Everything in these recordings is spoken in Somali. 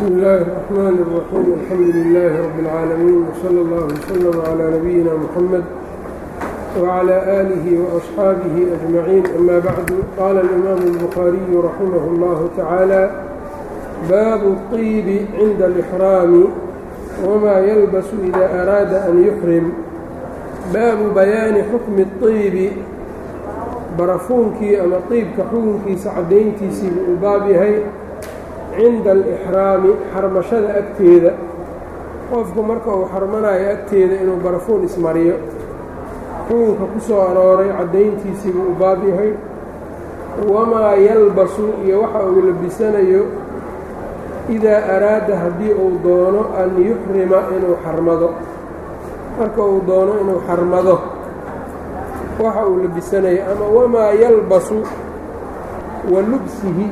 bsmi illaahi الرaxmaan الraxiim alxamdu lilaahi rabi اlcaalamiin wslى اllah wslm clى nabiyina muxamed wclى aalihi وaصxaabihi ajmaciin ama bacdu qaala alimaamu الbukhaariyu raximah اllahu tacaala baabu الطiibi cinda اlإxraami wma yalbasu ida araada an yuxrim baabu bayaani xukmi الطiibi barafuunkii ama طiibka xukunkiisa caddayntiisiibu uu baab yahay cinda alixraami xarmashada agteeda qofku marka uu xarmanayo agteeda inuu barafuun ismariyo xukunka ku soo arooray caddayntiisiibuu u baab yahay wamaa yalbasu iyo waxa uu labisanayo idaa araada haddii uu doono an yuxrima inuu xarmado marka uu doono inuu xarmado waxa uu labisanayo ama wamaa yalbasu wa lubsihi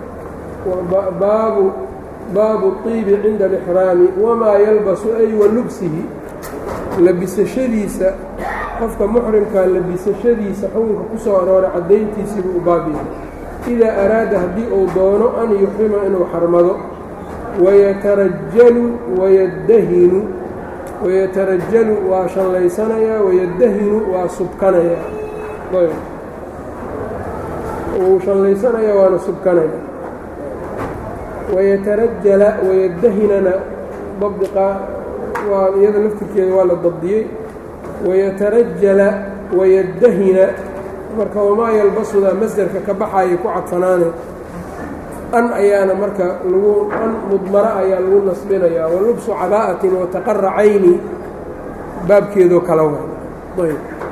baabu baabu طiibi cinda alixraami wamaa yalbasu ay wa lubsihi labisashadiisa qofka muxrimkaa labisashadiisa xukunka ku soo arooray caddayntiisiibuu u baab yahay idaa araada haddii uu doono an yuxrima inuu xarmado wayatarajalu wayadahinu wayatarajalu waa shanlaysanayaa wayadahinu waa subkanayaa wuu shanlaysanayaa waana subkanaya wayatarajala wayadahinana dabdiqa waa iyada laftirkeeda waa la dabdiyey wayatarajala wayadahina marka wamaa yalbasuda masderka ka baxayay ku cadfanaane an ayaana marka lagu an mudmara ayaa lagu nasbinayaa walubsu cabaa'atin wataqaracayni baabkeedoo kala way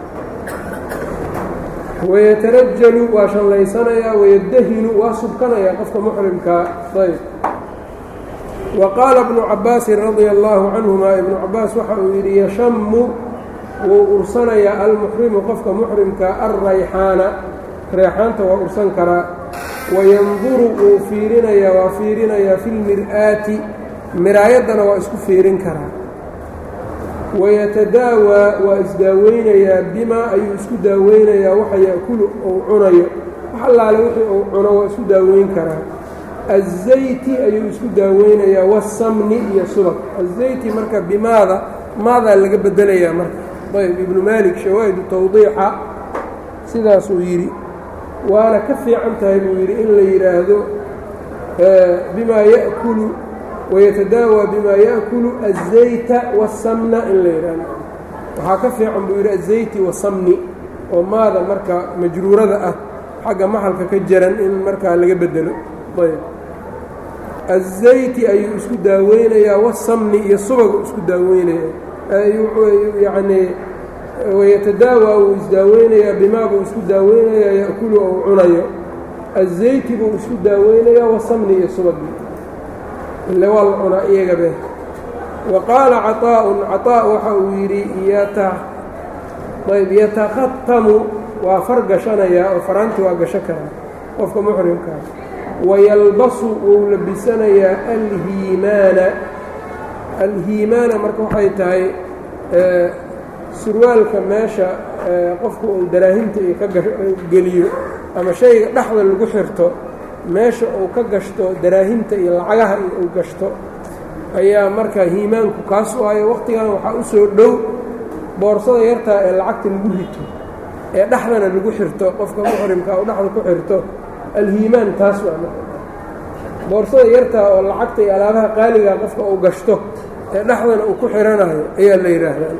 wayatarajalu waa shanlaysanayaa wayadahinu waa subkanayaa qofka muxrimkaa ayb wa qaala bnu cabaasin radia allaahu canhuma ibnu cabaas waxa uu yidhi yashammu wuu ursanayaa almuxrimu qofka muxrimka alrayxaana reexaanta waa ursan karaa wayanduru wuu fiirinayaa waa fiirinayaa fi lmir'aati miraayaddana waa isku fiirin karaa wayatadaawaa waa isdaaweynayaa bimaa ayuu isku daaweynayaa waxa yaakulu uu cunayo wax allaale wixii uu cuno waa isku daaweyn karaa azayti ayuu isku daaweynayaa wasamni iyo subag azayti marka bimaada maadaa laga bedelayaa marka ayb ibnu maalik shawaahidu tawdiixa sidaasuu yidhi waana ka fiican tahay buu yidhi in la yidhaahdo bimaa ya'kulu wayatadaawaa bimaa yaأkulu الzayta waالsamna in la yidhaahdo waxaa ka fiican buu yidhi azayti wasamni oo maada marka majruurada ah xagga maxalka ka jaran in markaa laga bedelo ayb aلzayti ayuu isku daaweynayaa wasamni iyo subagu isku daaweynaya yacnii wayatadaawaa wuu isdaaweynayaa bimaa buu isku daaweynayaa ya'kulu ou cunayo aلzayti buu isku daaweynayaa wasamni iyo subagi ile waa la cunaa iyagabe wa qaala caطaa'un caطaa' waxa uu yidhi ayb yatakhatamu waa far gashanayaa oo faraanti waa gasho karaa qofka muxrimkaa wayalbasu wuu labisanayaa alhiimaana alhiimaana marka waxay tahay surwaalka meesha qofku uu daraahimta iyo ka geliyo ama shayga dhexda lagu xirto meesha uu ka gashto daraahimta iyo lacagaha iyo uu gashto ayaa marka hiimaanku kaas u hayo wakhtigan waxaa u soo dhow boorsada yartaa ee lacagta lagu rito ee dhexdana lagu xirto qofka muxrimka uu dhexda ku xirto alhiimaan taas waa marka boorsada yartaa oo lacagta iyo alaabaha qaaliga qofka uu gashto ee dhexdana uu ku xiranayo ayaa la yidhaahdaa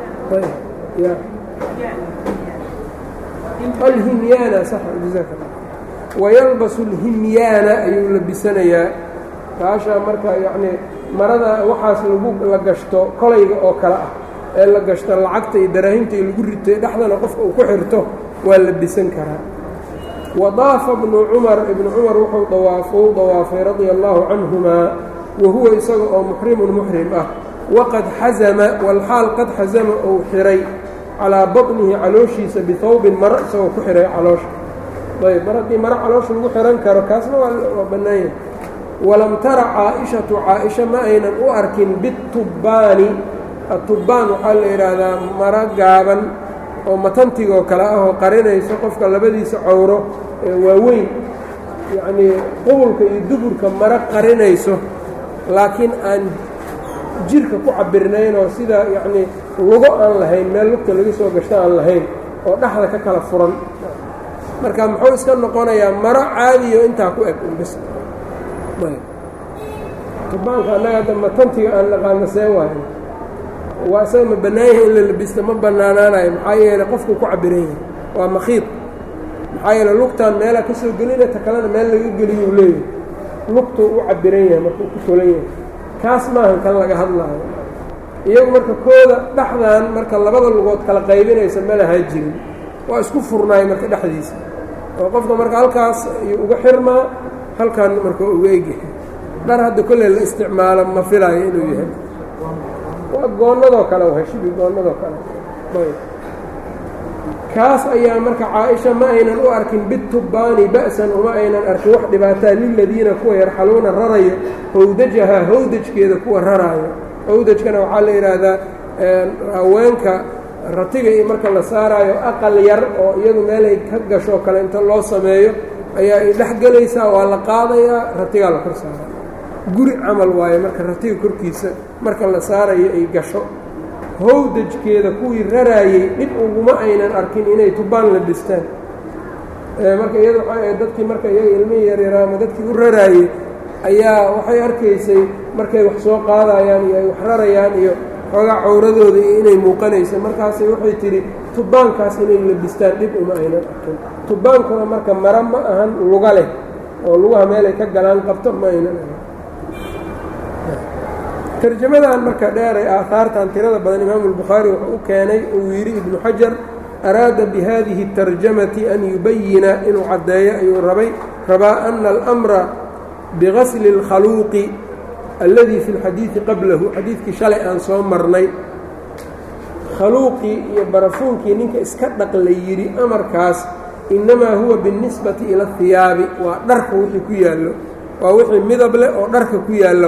alhimyaana sax jazaaka wayalbasu alhimyaana ayuu labisanayaa kaashaa marka yacnii marada waxaas lagu la gashto kolayga oo kale ah ee la gashto lacagta iyo daraahimta iyo lagu ritay dhexdana qofka uu ku xirto waa labisan karaa wadaafa bnu cumar ibnu cumar wuxuu dawaafou dawaafay radia allaahu canhumaa wa huwa isaga oo muxrimun muxrim ah waqad xasama walxaal qad xasama uu xiray calaa baطnihi calooshiisa bihawbin maro isagoo ku xiray caloosha ayb mar haddii maro caloosha lagu xihan karo kaasna waa bannaanya walam tara caaishatu caaisha ma aynan u arkin bitubbaani atubbaan waxaa la yidhaahdaa maro gaaban oo matantigoo kale ah oo qarinayso qofka labadiisa cowro ee waaweyn yacnii qubulka iyo duburka maro qarinayso laakiin aan jirka ku cabirnayn oo sida yacnii lugo aan lahayn meel lugta laga soo gashto aan lahayn oo dhexda ka kala furan marka muxuu iska noqonayaa maro caadiyo intaa ku eg unbis tubaanka annaga hadda matantiga aan naqaano see waayo waa isaga ma bannaan yahay in la labista ma bannaanaanayo maxaa yeeley qofku ku cabiran yahay waa makiid maxaa yeele lugtaan meelaa ka soo gelina ta kalena meel laga geliyuu leeyahay lugtuu u cabiran yahay markuu ku tolan yahay kaas maahan kan laga hadlaayo iyagu marka kooda dhexdan marka labada lugood kala qaybinaysa ma lahaa jirin waa isku furnaay marka dhexdiisa oo qofka marka halkaas ayuu uga xirmaa halkan marka uga egyahay dhar hadda kolley la isticmaalo ma filaayo inuu yahay waa goonnadoo kale wahay shibi goonnadoo kale kaas ayaa marka caaisha ma aynan u arkin bitubbaani ba'san uma aynan arkin wax dhibaataa liladiina kuwa yarxaluuna rarayo howdajahaa howdajkeeda kuwa raraayo howdajkana waxaa la yidhaahdaa haweenka ratiga iyo marka la saaraayo aqal yar oo iyadu meelay ka gashoo kale inta loo sameeyo ayaa ay dhex gelaysaa waa la qaadayaa ratigaa la kor saara guri camal waaye marka ratiga korkiisa marka la saarayo ay gasho howdajkeeda kuwii raraayey dhib uguma aynan arkin inay tubaan la dhistaan marka iyada waxay ahayd dadkii marka iyaga ilmihii yaryaraa ama dadkii u raraayey ayaa waxay arkaysay markay wax soo qaadayaan iyo ay wax rarayaan iyo xoogaa cawradooda iyo inay muuqanaysa markaasay waxay tidhi tubaankaas inay labistaan dhib uma aynan arkin tubaankuna marka mara ma ahan luga leh oo lugaha meelay ka galaan qabto ma aynan ahan tarjamadan marka dheeray aahaartan tirada badan imaamu albukhaari wuxuu u keenay uu yidhi ibnu xajar araada bihadihi اtarjamati an yubayina inuu caddeeyo ayuu rabay rabaa ana almra bigasli اlkhaluuqi alladii fi اlxadiidi qablahu xadiidkii shalay aan soo marnay khaluuqii iyo barafuunkii ninka iska dhaq la yidhi amarkaas innamaa huwa biاnnisbati ila اhiyaabi waa dharka wixii ku yaallo waa wixii midab leh oo dharka ku yaallo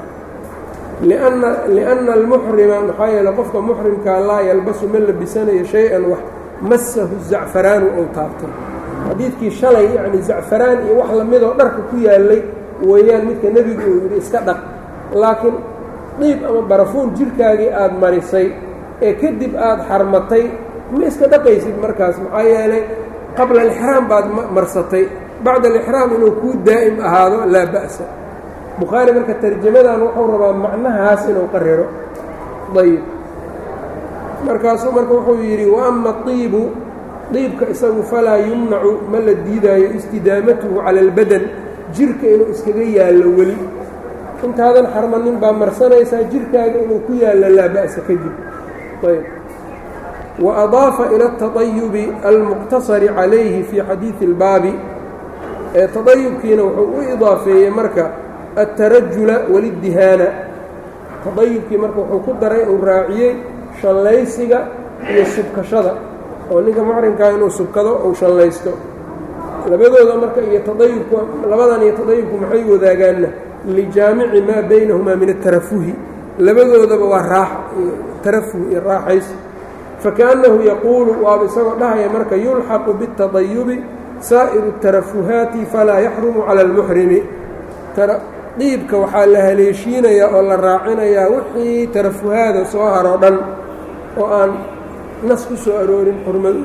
lianna almuxrima maxaa yeele qofka muxrimkaa laa yalbasu ma labisanayo shay-an wax masahu zacfaraanu ou taabtay xadiidkii shalay yacni zacfaraan iyo wax lamidoo dharka ku yaallay weeyaan midka nebigu uu yidhi iska dhaq laakiin dhiib ama barafuun jirhkaagii aada marisay ee kadib aada xarmatay ma iska dhaqaysid markaas maxaa yeelay qabla alixraam baad marsatay bacda alixraam inuu kuu daa'im ahaado laa ba'sa bukhaari marka tarjamadan wuxuu rabaa macnahaas inuu qariro ayb markaasuu marka wuxuu yidhi wa ama iibu diibka isagu falaa yumnacu ma la diidaayo istidaamatuhu cala albadan jirka inuu iskaga yaallo weli intaadan xarmanin baa marsanaysaa jirkaaga inuu ku yaallo laa ba'sa kadib ayb wa adaafa ila اtaطayubi almuqtasari calayhi fii xadiidi اlbaabi ee taطayubkiina wuxuu u idaafeeyey marka altarajula waliddihaana tadayubkii marka wuxuu ku daray uu raaciyey shallaysiga iyo subkashada oo ninka muxrimkaa inuu subkado ou shallaysto labadooda marka iyo tadayubku labadan iyo tadayubku maxay wadaagaanna lijaamici maa baynahumaa min atarafuhi labadoodaba waa raax tarafuh iyo raaxays fakaannahu yaquulu waaba isagoo dhahaya marka yulxaqu biاtadayubi saa'iru اtarafuhaati falaa yaxrumu cala اlmuxrimi dhiibka waxaa la haleeshiinayaa oo la raacinayaa wixii tarafuhaada soo haroo dhan oo aan nas ku soo aroorin xurmad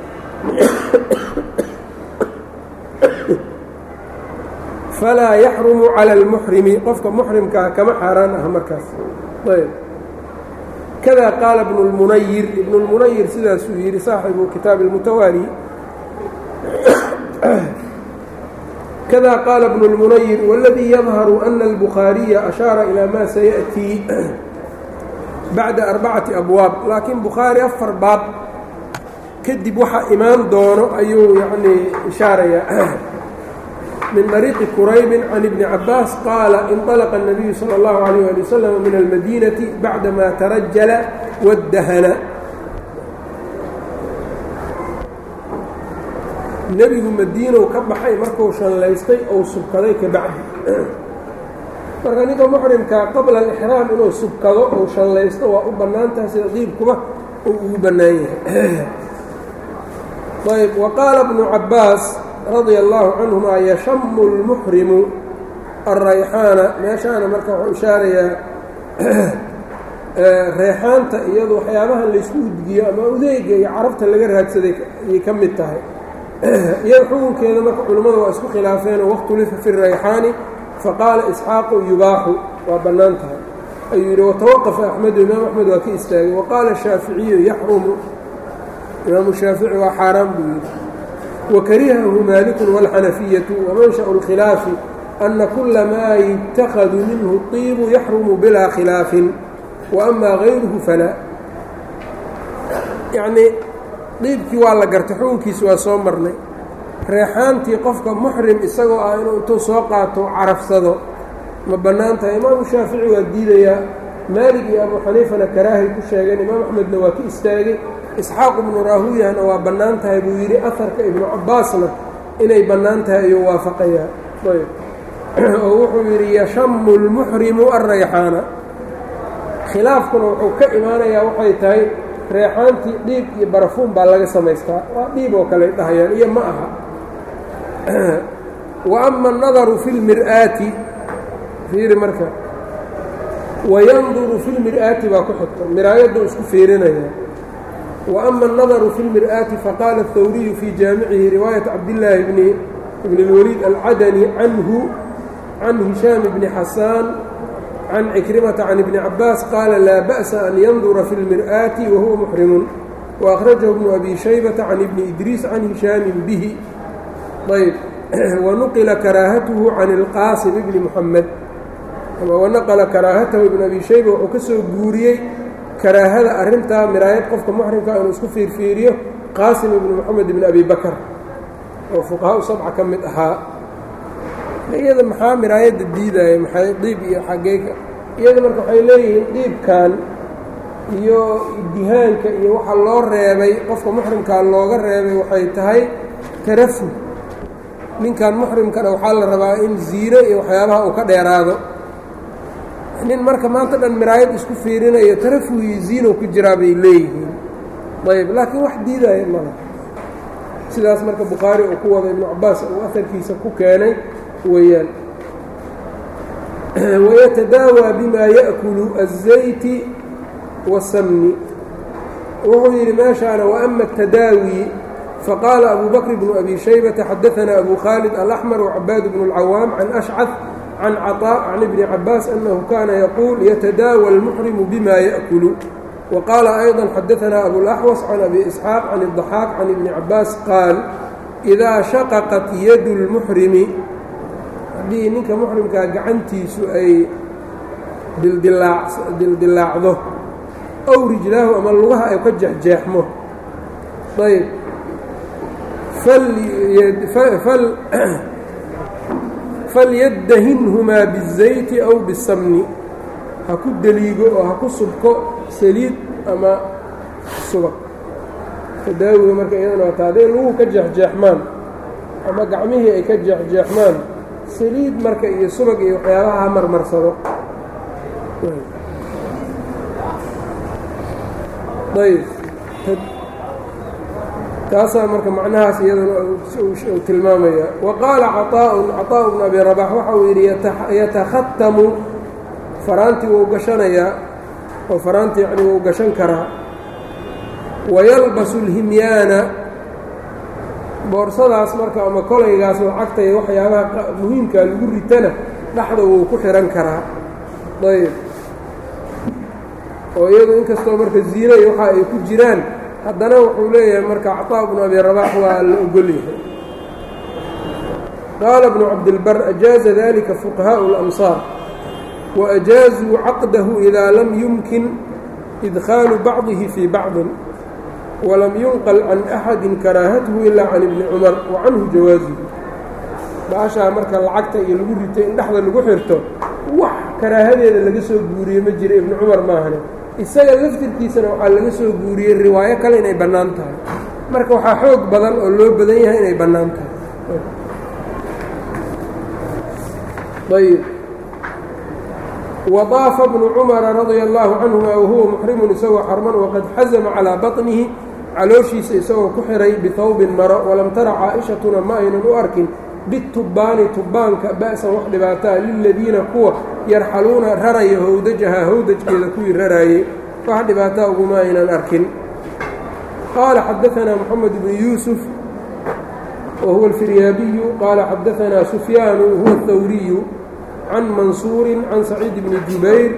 falaa yaxrumu cala almuxrimi qofka muxrimkaa kama xaaraan ah markaas ayb kadaa qaala ibnu lmunayir ibnu lmunayir sidaasuu yidhi saaxibu kitaabi اlmutawaali kda qaala bnu اlmunayir wاladii yadharu ana اlbukhaariya ashaara ilaa ma sayaأtii bacda arbacati abwaab laakiin bukhaari afar baab kadib waxa imaan doono ayuu yanii ishaarayaa min طariiqi quraybi can ibni cabaas qaala inطalaqa الnabiyu salى اllahu عalيyه ali waslm min almadinati bacdama tarajala waddahana nebigu madiinow ka baxay markuu shanlaystay ou subkaday ka bacdi marka ninka muxrimkaa qabla alixraam inuu subkado ou shallaysto waa u bannaan tahay sida diibkuba uu ugu bannaan yahay ayb wa qaala bnu cabbaas radia allaahu canhumaa yashamu lmuxrimu alrayxaana meeshaana marka wuxuu ishaarayaa reexaanta iyadu waxyaabahan laysku udgiyo ama udeega iyo carabta laga raadsaday ayay ka mid tahay iyada xukunkeeda marka culimmada waa isku khilaafeen oo wakhtulifa fi rayxaani faqaala isxaaqu yubaaxu waa bannaan tahay ayuu yidhi watawaqafa axmedu imaam axmed waa ka istaagay waqaala shaaficiyu yaxrumu imaamu shaafici waa xaaraan buu yidhi wakarihahu maalikun wاlxanafiyatu wamanshau اlkhilaafi ana kula maa yutakhadu minhu طiibu yaxrumu bilaa khilaafin waama gayruhu falaa yacnii dhiibkii waa la gartay xukunkiisi waa soo marnay reexaantii qofka muxrim isagoo ah inuu intuu soo qaato carafsado ma bannaan tahay imaamu shaafici waa diidayaa maalig iyo abu xaniifana karaahay ku sheegeen imaam axmedna waa ka istaagay isxaaq ibnu raahuyahna waa bannaan tahay buu yidhi aharka ibnu cabbaasna inay bannaan tahay ayuu waafaqayaa oo wuxuu yidhi yashamu lmuxrimu alrayxaana khilaafkuna wuxuu ka imaanayaa waxay tahay reexaantii dhiib iyo barafuun baa laga samaystaa waa dhiib oo kale dhahayaan iyo ma aha wa ama annadaru fi lmir'aati fiiri marka wayanduru fi lmir'aati baa ku xigta miraayaddu isku fiirinaya wa ama annadaru fi lmir'aati faqaala athawriyu fii jaamicihi riwaayat cabdillaahi bni bni اlwaliid alcadani canhu can hishaam bni xasaan can cikrimata can ibni cabaas qaala laa ba'sa an yandura fi lmir'aati wahuwa muxrimun waأkhrajahu bnu abi shaybata can ibni idriis can hishaamin bihi ayb wanuqila karaahatuhu can ilqaasim ibni muxamed wanaqala karaahatahu ibn abi shayba wuxuu ka soo guuriyey karaahada arrintaa miraayad qofka muxrimka inuu isku fiirfiiriyo qaasim ibni moxamed ibni abi bakar oo fuqahaa-u sabca ka mid ahaa iyada maxaa miraayadda diidaya maxay dhiib iyo xageeka iyada marka waxay leeyihiin dhiibkan iyo dihaanka iyo waxa loo reebay qofka muxrimkaa looga reebay waxay tahay tarafu ninkan muxrimkana waxaa la rabaa in ziino iyo waxyaabaha uu ka dheeraado nin marka maanta dhan miraayad isku fiirinayo tarafuhii ziino ku jiraa bay leeyihiin ayb laakiin wax diidaya mala sidaas marka bukhaari uu ku wada ibnu cabaas uu aharkiisa ku keenay weeyaan wayatadaawaa bimaa ya'kulu الzayti wasamni wuxuu yidhi meeshaana waama الtadaawi faqaala abu bakr bnu abi shaybata xadaثana abu khaalid alaxmar وcabaad bnu اlcawaam can ashcad can caطاء can ibni cabaas anahu kana yaquul yatadaawa اlmuxrimu bima ya'kulu waqaala ayضا xadaثana abulaxwas can abi isxaaq can الضaxaaq can ibni cabaas qaal إidaa shaqaqat yadu اlmuxrimi haddii ninka muxrimkaa gacantiisu ay dildilaacdo ow rijlaahu ama lugaha ay ka jeexjeexmo ayb falyadahinhumaa biالzayti aw biالsamni ha ku deliigo oo ha ku subko saliid ama subag tadaawiga marka iyadana waata hadday luguhu ka jeexjeexmaan ama gacmihii ay ka jeexjeexmaan saliid marka iyo subag iyo waxyaabaha ha marmarsado ayb taasaa marka macnahaas iyadana uu tilmaamaya wa qaala caطaa'un caطaaءu bnu abi rabax waxa uu yidhi yatakhatamu faraantii wuu gashanayaa oo faraantii yani wuu gashan karaa wayalbasu اlhimyaana boorsadaas marka ama kolaygaas lacagta iyo waxyaabaha muhiimkaa lagu ritana dhexda wuu ku xihan karaa ayb oo iyadu inkastoo marka ziina iyo waxa ay ku jiraan haddana wuxuu leeyahay marka caطaa bnu abi rabax waa la ogol yahay qaala bnu cabdilbar ajaaza dalika fuqahaaءu اlamsaar waajaazuu caqdahu idaa lam yumkin idkhaalu bacdihi fii bacdin walam yunqal can axadi karaahatuhu ilaa can ibni cumar wa canhu jawaazuhu baashaa marka lacagta iyo lagu ritay in dhexda lagu xirto wax karaahadeeda laga soo guuriye ma jira ibni cumar maahane isaga laftirkiisana waxaa laga soo guuriyey riwaayo kale inay bannaan tahay marka waxaa xoog badan oo loo badan yahay inay bannaan tahay ayb wadaafa bnu cumara radia allaahu canhuma wahuwa muxrimun isagoo xarman waqad xazama calaa baطnihi calooshiisa isagoo ku xihay bihawbin maro walam tara caaishatuna ma aynan u arkin bitubbaani tubbaanka ba'san wax dhibaataa liladiina kuwa yarxaluuna raraya howdajaha howdajkeeda kuwii raraayey wax dhibaataa uguma aynan arkin qaala xadaanaa moxamed bnu yuusuf wa huwa alfiryaabiyu qaala xadaanaa sufyaanu huwa athawriyu can mansuurin can saciid bni jubayr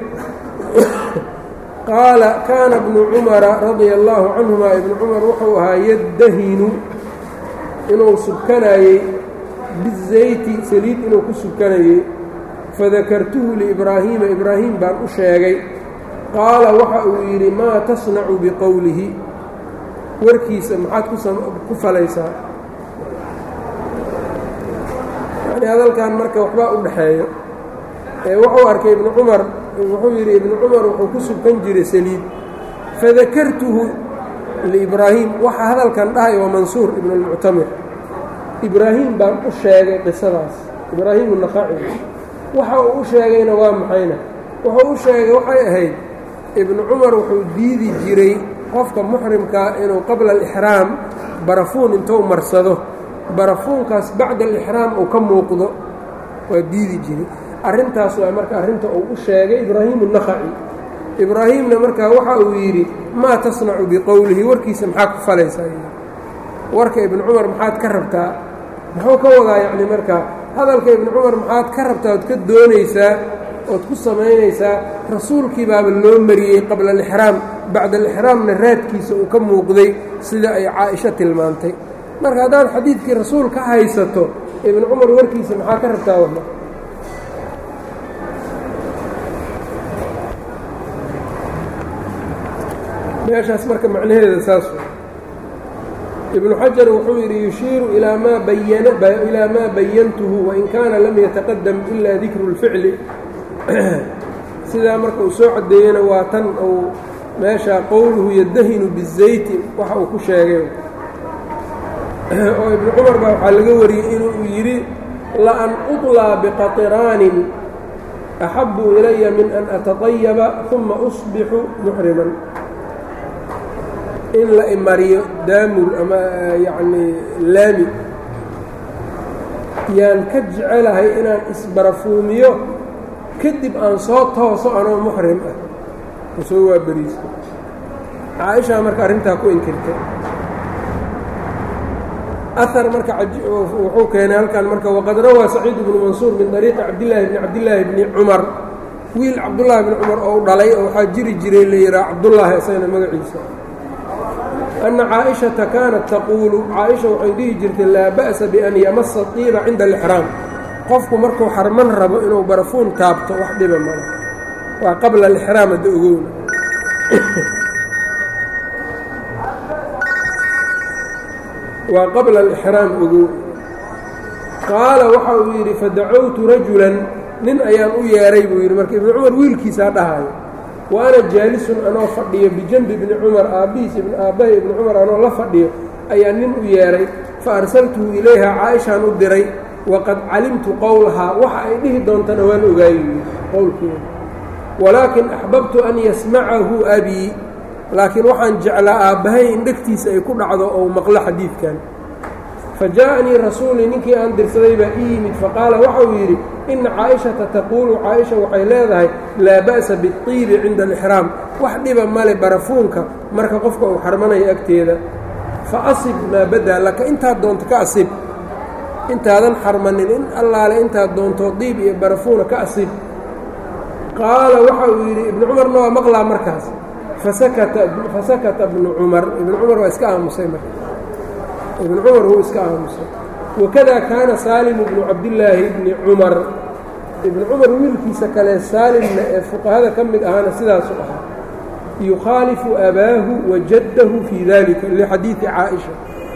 qaala kaana bnu cumara radia allaahu canhuma ibnu cumar wuxuu ahaa yaddahinu inuu subkanayey bizayti saliid inuu ku subkanayey fadakartuhu liibraahiima ibraahim baan u sheegay qaala waxa uu yidhi maa tasnacu biqowlihi warkiisa maxaad ku falaysaa yani hadalkan marka waxbaa u dhaxeeyo wuxuu arkay ibnu cumar wuxuu yidhi ibnu cumar wuxuu ku subkan jiray saliid fadakartuhu liibraahim waxa hadalkan dhahay waa mansuur ibnu اlmuctamir ibraahim baan u sheegay qisadaas ibraahim unaqaci waxa uu u sheegayna waa maxayna wuxuu u sheegay waxay ahayd ibnu cumar wuxuu diidi jiray qofka muxrimkaa inuu qabla alixraam barafuun intuu marsado barafuunkaas bacda alixraam uu ka muuqdo waa diidi jiray arrintaas waa marka arrinta uu u sheegay ibraahim unaqaci ibraahimna markaa waxa uu yidhi maa tasnacu biqowlihi warkiisa maxaa ku falaysaa warka ibnu cumar maxaad ka rabtaa muxuu ka wadaa yacni markaa hadalka ibnu cumar maxaad ka rabtaa ood ka doonaysaa ood ku samaynaysaa rasuulkii baaba loo mariyey qabla alixraam bacda alixraamna raadkiisa uu ka muuqday sida ay caaisho tilmaantay marka haddaad xadiidkii rasuul ka haysato ibnu cumar warkiisa maxaa ka rabtaa wala meeshaas marka macnaheeda saas ibnu xajar wuxuu yidhi yushiiru ilaa maa bayanilaa maa bayantuhu wain kaana lam yataqadam ilaa dikru اlficli sidaa marka uu soo caddeeyena waa tan uu meeshaa qowluhu yadahinu bizayti waxa uu ku sheegay oo ibnu cumar baa waxaa laga wariyey inuu yidhi laan uطlaa biqaطiraanin axabu ilaya min an ataطayaba uma usbixu muxriman in la imariyo daamur ama yacnii laami yaan ka jecelahay inaan isbarafuumiyo kadib aan soo tooso anoo muxrim ah oo soo waaberiisto caaishaa marka arrintaa ku inkirtay ahar marka wuxuu keenay halkan marka waqad rawaa saciid bnu mansuur min طariiqi cabdillaahi bni cabdillaahi bni cumar wiil cabdullaahi bni cumar oo dhalay oo waxaa jiri jiray la yidhaha cabdullaahi isagana magaciisa أنa caaئiشhaةa kaanat taquulu caaئiشha waxay dhihi jirtay laa ba'sa bian yamasa طiiba cinda اlإxraam qofku markuu xarman rabo inuu barafuun taabto wax dhiba mala waa qabla اlإxraam hadda ogowna waa qabla اlإxraam ogow qaala waxa uu yidhi fadacowtu rajulan nin ayaan u yeeray buu yidhi marka ibnu cumar wiilkiisaa dhahaayo wa ana jaalisun anoo fadhiyo bijanbi ibni cumar aabbihiis aabbahay ibni cumar anoo la fadhiyo ayaa nin u yeedhay fa arsaltuhu ilayha caaishaan u diray waqad calimtu qowlahaa waxa ay dhihi doontana waan ogaayey qowlkeeda walaakin axbabtu an yasmacahu abii laakiin waxaan jeclaa aabbahay in dhegtiisa ay ku dhacdo ou maqlo xadiidkan fa jaa'anii rasuulii ninkii aan dirsaday baa ii yimid faqaala waxau yidhi ina caaishata taquulu caaisha waxay leedahay laa ba'sa biطiibi cinda alixraam wax dhiba male barafuunka marka qofka uu xarmanayo agteeda fa asib maa badaa laka intaad doonto ka asib intaadan xarmanin in allaale intaad doonto diib iyo barafuuna ka asib qaala waxa uu yidhi ibnu cumarna waa maqlaa markaas fasakata fasakata ibnu cumar ibnu cumar waa iska aamusay marka ibnu cumar wuu iska aamusay wakada kaana saalimu bnu cabdillaahi bni cumar ibnu cumar wiilkiisa kale saalimna ee fuqahada ka mid ahaana sidaasu ahaa yukhaalifu abaahu wa jaddahu fii dalika lixadiidi caaisha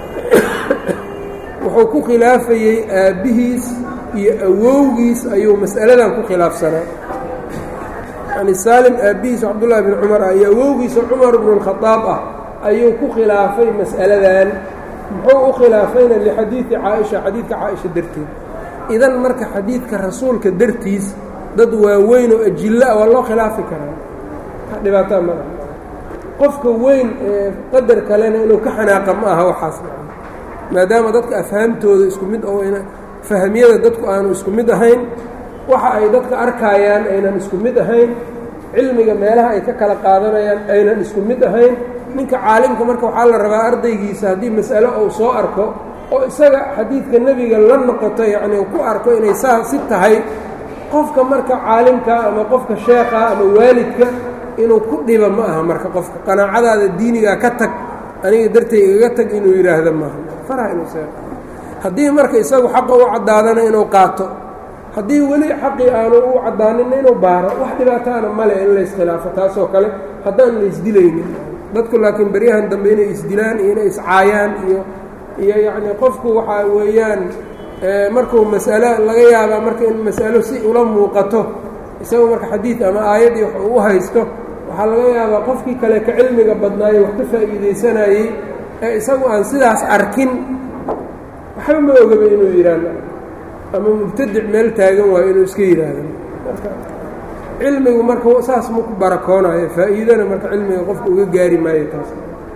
wuxuu ku khilaafayey aabbihiis iyo awowgiis ayuu mas'aladan ku khilaafsanaa yani saalim aabbihiis cabdullahi bni cumar ah iyo awowgiisa cumar bnu اlkhadaab ah ayuu ku khilaafay mas'aladan muxuu u khilaafayna lixadiidi caaisha xadiidka caaisha darteed idan marka xadiidka rasuulka dartiis dad waaweyn oo ajillo ah waa loo khilaafi karaa dhibaataa ma aha qofka weyn ee qadar kalena inuu ka xanaaqa ma aha waxaas maadaama dadka afhaamtooda isku mid oo fahmiyada dadku aanu isku mid ahayn waxa ay dadka arkaayaan aynan isku mid ahayn cilmiga meelaha ay ka kala qaadanayaan aynan isku mid ahayn ninka caalimka marka waxaa la rabaa ardaygiisa haddii mas'alo uu soo arko oo isaga xadiidka nebiga la noqoto yacnii uu ku arko inay saa si tahay qofka marka caalimka ama qofka sheekha ama waalidka inuu ku dhiba ma aha marka qofka qanaacadaada diinigaa ka tag aniga dartay igaga tag inuu yidhaahdo maaha faraha inuu see haddii marka isagu xaqa u caddaadana inuu qaato haddii weli xaqii aanu u caddaaninna inuu baaro wax dhibaataana male in la iskhilaafo taasoo kale haddaan la isdilaynin dadku laakiin beryahan dambe inay isdilaan iyo inay iscaayaan iyo iyo yacnii qofku waxaa weeyaan markuu mas'alo laga yaabaa marka in mas'alo si ula muuqato isagoo marka xadiid ama aayaddii wax uu u haysto waxaa laga yaabaa qofkii kale ka cilmiga badnaayo wax ka faa'iidaysanayey ee isagu aan sidaas arkin waxba ma ogaba inuu yidhaahdo ama mubtadic meel taagan waayo inuu iska yidhaahdo marka cilmigu marka saas ma ku barakoonayo faa'iidana marka cilmiga qofka uga gaari maayo taas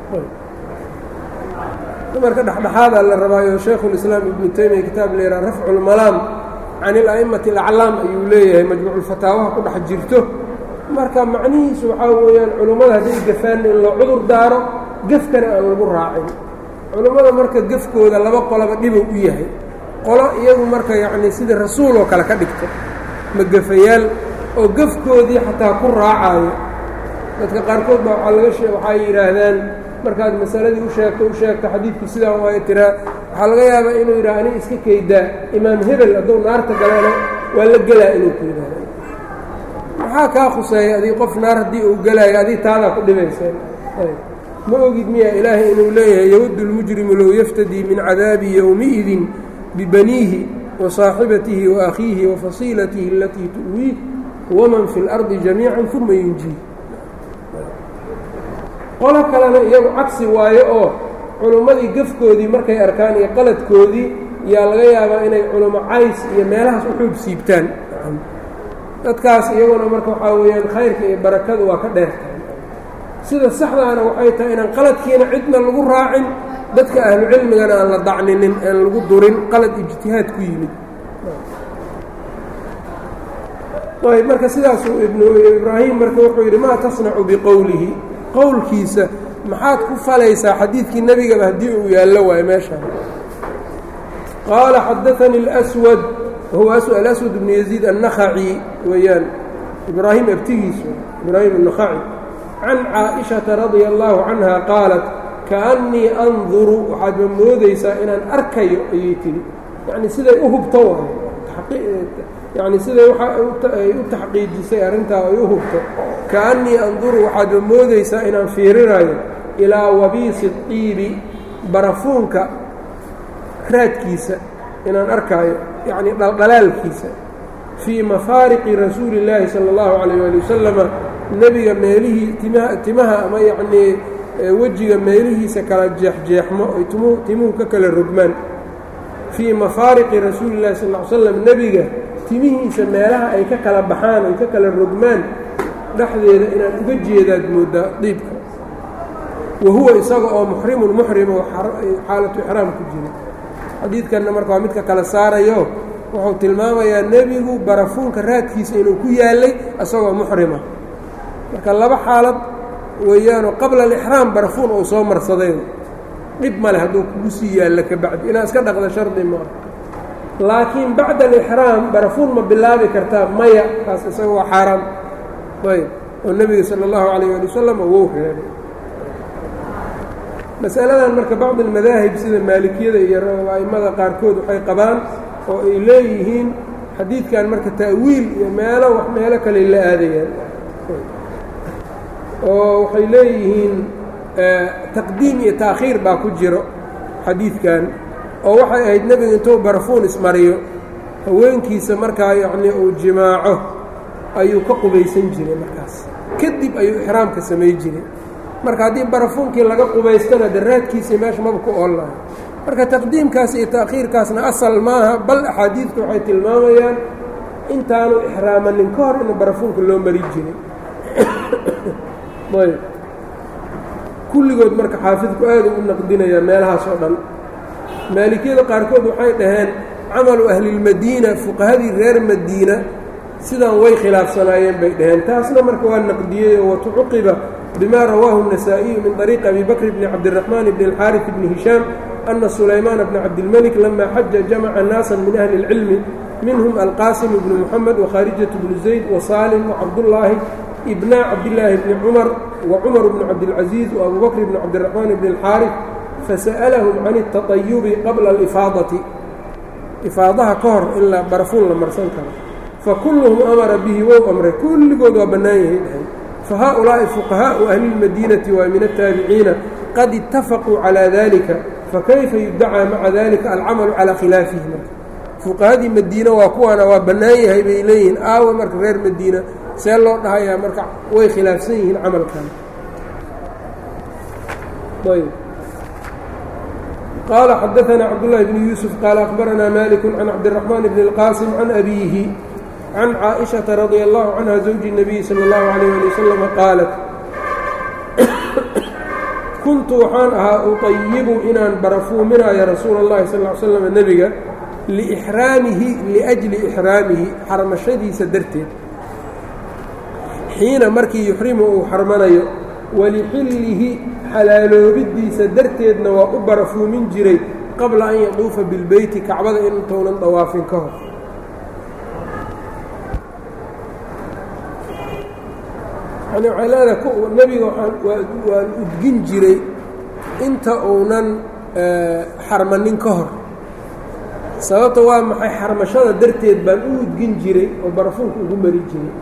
marka dhexdhexaadaa la rabaayo shaykhulislaam ibnu taymiya kitaab la yidhaha rafcu lmalaam can ila'immati alaclaam ayuu leeyahay majmuuculfataawaha ku dhex jirto marka macnihiisu waxaa weeyaan culummada hadday gafaanna in loo cudur daaro gefkana aan lagu raacin culummada marka gefkooda laba qoloba dhibow u yahay qolo iyagu marka yacnii sidii rasuul oo kale ka dhigto magafayaal oo gefkoodii xataa ku raacayo dadka qaarkood baa waxaa laga shee waxay yidhaahdaan markaad masaladii u sheegto u sheegto xadiidku sidaan waayo tiraa waxaa laga yaabaa inuu yidhaha aniga iska kaydaa imaam hebel hadduu naarta galana waa la gelaa inuu ku yidhaahdo maxaa kaa khuseeya adii qof naar haddii uu gelaayo adii taadaa ku dhibayseen ma ogid miya ilaahay inuu leeyahay yawaddu lmujrimu low yaftadii min cadaabi yowmiidin bibaniihi wa saaxibatihi wa akhiihi wa fasiilatihi alatii tu'wiih waman fi اlardi jamiica uma yunjiih qolo kalena iyagu cagsi waayo oo culummadii gefkoodii markay arkaan iyo qaladkoodii yaa laga yaabaa inay culummo cays iyo meelahaas u xuub siibtaan dadkaas iyaguna marka waxaa weeyaan khayrka iyo barakadu waa ka dheertahay sida saxdaana waxay tahay inaan qaladkiina cidna lagu raacin dadka ahlucilmigana aan la dacninin aan lagu durin qalad ijtihaad ku yimid ayb marka sidaasuu ibnu ibraahim marka wuxuu yidhi maa tasnacu biqowlihi qowlkiisa maxaad ku falaysaa xadiidkii nebigaba haddii uu yaallo waayo meeshaan qaala xadaanii اlswad wahuwa alaswad bnu yaziid annakhaci weeyaan ibraahim abtigiisu ibraahim annakhaci can caaئiشhaةa radia allahu canha qaalat kaأnnii anduru waxaadba moodaysaa inaan arkayo ayay tihi yani siday u hubto waayo yani siday ay u taxqiijisay arrintaa ay u hubto kaأnnii anduru waxaadba moodaysaa inaan fiirinayo ilaa wabiisi الطiibi barafuunka raadkiisa inaan arkaayo yacni dhaldhalaalkiisa fii mafaariqi rasuuli اllaahi salى اllahu عalيyه ali wasalama nebiga meelihii timaha timaha ama yacnii wejiga meelihiisa kala jeexjeexmo ay timuhu timuhu ka kala rogmaan fii mafaariqi rasuuli اllahi sal ly slam nebiga timihiisa meelaha ay ka kala baxaan ay ka kala rogmaan dhexdeeda inaan uga jeedaad mooddaa diibka wa huwa isaga oo muxrimun muxrimo xaalatu ixraam ku jira xadiidkanna marka waa midka kala saarayo wuxuu tilmaamayaa nebigu barafuunka raadkiisa inuu ku yaallay isagoo muxrima marka laba xaalad weeyaanoo qabla alixraam barafuun uu soo marsaday dhib male hadduu kugu sii yaallo ka bacdi inaad iska dhaqda shardi maa laakiin bacda alixraam barafuun ma bilaabi kartaa maya kaas isaga waa xaaraam ayb oo nebiga sala allahu calayh ali wasalam wou reebay masaladan marka bacdi almadaahib sida maalikiyada iyo a'immada qaarkood waxay qabaan oo ay leeyihiin xadiidkan marka ta'wiil iyo meelo wax meelo kale la aadayaan oo waxay leeyihiin taqdiim iyo taakhiir baa ku jiro xadiidkan oo waxay ahayd nebiga intuu barafuun ismariyo haweenkiisa markaa yacnii uu jimaaco ayuu ka qubaysan jiray markaas kadib ayuu ixraamka samay jiray marka haddii barafuunkii laga qubaystana daraadkiisii meesha maba ku oollahay marka taqdiimkaas iyo ta'khiirkaasna asal maaha bal axaadiidku waxay tilmaamayaan intaanu ixraamanin ka hor in barafuunka loo mari jiray ayb kulligood marka xaafidku aada u naqdinayaa meelahaas oo dhan maalikiyada qaarkood waxay dhaheen camalu ahlilmadiina fuqahadii reer madiina sidan way khilaafsanaayeen bay dhaheen taasna marka waa naqdiyey oo watucuqiba bima rawaahu النasaaئiyu min طariiqi abi bakr bni cabdالرaحmaan bni الxاariث bni hishaam أna sulaymaana bna cabdilmلك lama xaja jamaca naasa min ahli الcilmi minhum alqaasim bnu mxamed وkharijaة bnu zayd وsaalim وcabdullaahi ibna cabdillaahi bni cumar وcumar bnu cabdilcaزiiz وabu bakr bni cabdالرaحmaan bni الxaariث fasa'alahum can الtaطayubi qabla اlifaadaةi ifaadaha ka hor ilaa barafuun la marsan karo fakulluhum amara bihi wow amray kulligood waa bannaan yahay dhahay fahaؤulaaءi fuqahaءu ahli اlmadiinati waa min الtaabiciina qad itafaquu calى dalika fakayfa yudacaa maca dalika alcamalu calىa khilaafihi marka fuqahadii madiina waa kuwaana waa bannaan yahay bay leeyihiin aawa marka reer madiina see loo dhahayaa marka way khilaafsan yihiin camalkan qال xdثna cبداللh بن يوسف qال أخبرnا مالك عن cبدالرحمن بن القاسم عن أbيه عن cائشhaة رضي الله عنها زوج النبي صلى الله عليه لي وسلم qاaلت kuntu waxaan ahaa uطayibu inaan barafuuminayo rasuul الlahi sal اه sلم nebiga لإxraamihi لأجli إxraamihi xarmashadiisa darteed xiina markii yuxrimu uu xarmanayo walixillihi xalaaloobidiisa darteedna waa u barafuumin jiray qabla an yaduufa bilbeyti kacbada intuunan dawaafin ka hor yani waxay leedahay nebiga waan udgin jiray inta uunan xarmanin ka hor sababta waa maxay xarmashada darteed baan u udgin jiray oo barafuunka ugu mari jiray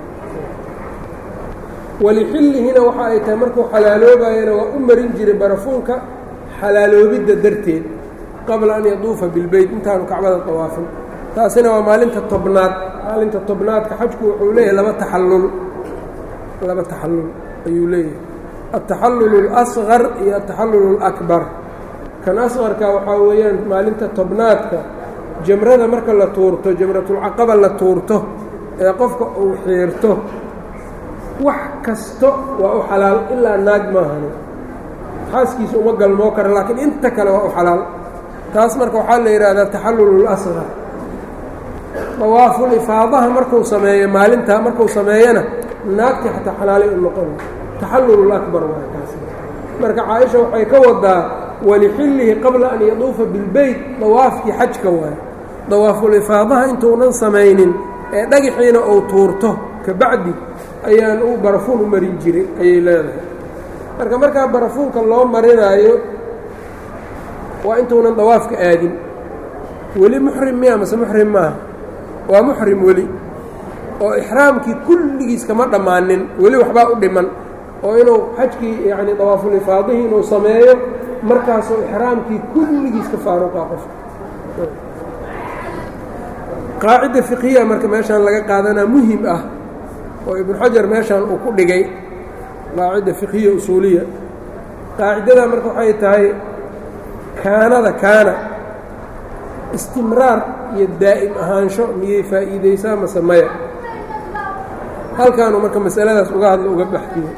walixillihina waxa ay tahay markuu xalaaloobayana waa u marin jiray barafuunka xalaaloobidda darteed qabla an yaduufa bilbeyt intaanu kacbada dawaafin taasina waa maalinta tobnaad maalinta tobnaadka xajku wuxuu leeyahay laba taxallul laba taxallul ayuu leeyahay altaxallul اlasqar iyo altaxallul اlakbar kan asqarka waxaa weeyaan maalinta tobnaadka jamrada marka la tuurto jamratulcaqaba la tuurto ee qofka uu xiirto wax kasto waa u xalaal ilaa naag maahani xaaskiisa uma galmoo kara laakiin inta kale waa u xalaal taas marka waxaa la yidhaahdaa taxallul اlasqar dawaaful ifaadaha markuu sameeyo maalintaa markuu sameeyana naagtii xataa xalaalay u noqona taxallul اlakbar waa kaas marka caaisha waxay ka wadaa walixillihi qabla an yaduufa bilbeyt dawaafkii xajka waay dawaaful ifaadaha intuunan samaynin ee dhagaxiina uu tuurto kabacdi ayaan u barafuun u marin jiray ayay leedahay marka markaa barafuunka loo marinaayo waa intuunan dawaafka aadin weli muxrim miya mase muxrim maaha waa muxrim weli oo ixraamkii kulligiis kama dhammaanin weli waxbaa u dhiman oo inuu xajkii yacni dawaafulifaadihii inuu sameeyo markaasoo ixraamkii kulligiis ka faaruqaa qofka qaacida fiqhiya marka meeshaan laga qaadanaa muhim ah oo ibnu xajar meeshaan uu ku dhigay qaacida fiqhiya usuuliya qaacidada marka waxay tahay kaanada kaana istimraar iyo daa'im ahaansho miyay faa'iidaysaa mase maya halkaanuu marka masaladaas uga hadlo uga baxdiyo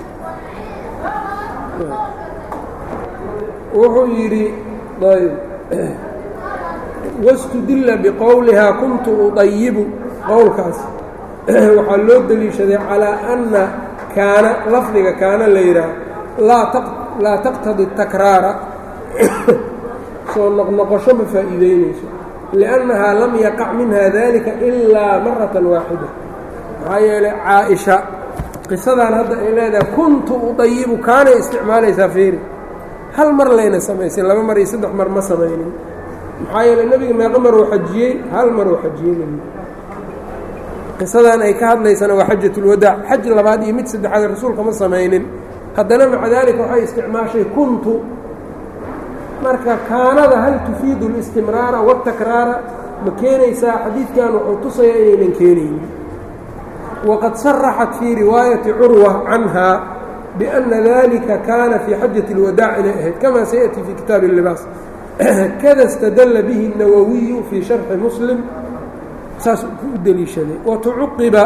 wuxuu yidhi ayb wاstudila bqowlihaa kuntu uطayibu qowlkaas waxaa loo deliishaday calىa أna kaana lafdiga kaana la yidhaah laa taqtadi takraara soo noqnoqosho ma faa'iideynayso liأnnahaa lam yaqac minha dalika ilaa maraةa waaxida maxaa yeelay caaئiشha qisadan hadda ay leedahay kuntu uطayibu kaanay isticmaalaysaa feeri hal mar layna samaysay laba mar iyo saddex mar ma samaynin maxaa yeeley nebiga meeqo maruu xajiyey hal maruu xajiyey nebiga qisadan ay ka hadlaysana waa xajatulwadaac xaj labaad iyo mid saddexaad rasuulka ma samaynin haddana maca daalika waxay isticmaashay kuntu marka kaanada hal tufiidu اlistimraara wاtakraara ma keenaysaa xadiidkan wuxuu tusaya inaynan keenaynin waqad saraxat fii riwaayati curwa canha بأنa ذلika kaana fii xajaة الwadاع inay ahayd kama saيأتي fي kitaabi الlibaas kada اstadla bihi النawwiyu fii شharxi mslim saas u deliishaday watucuqiba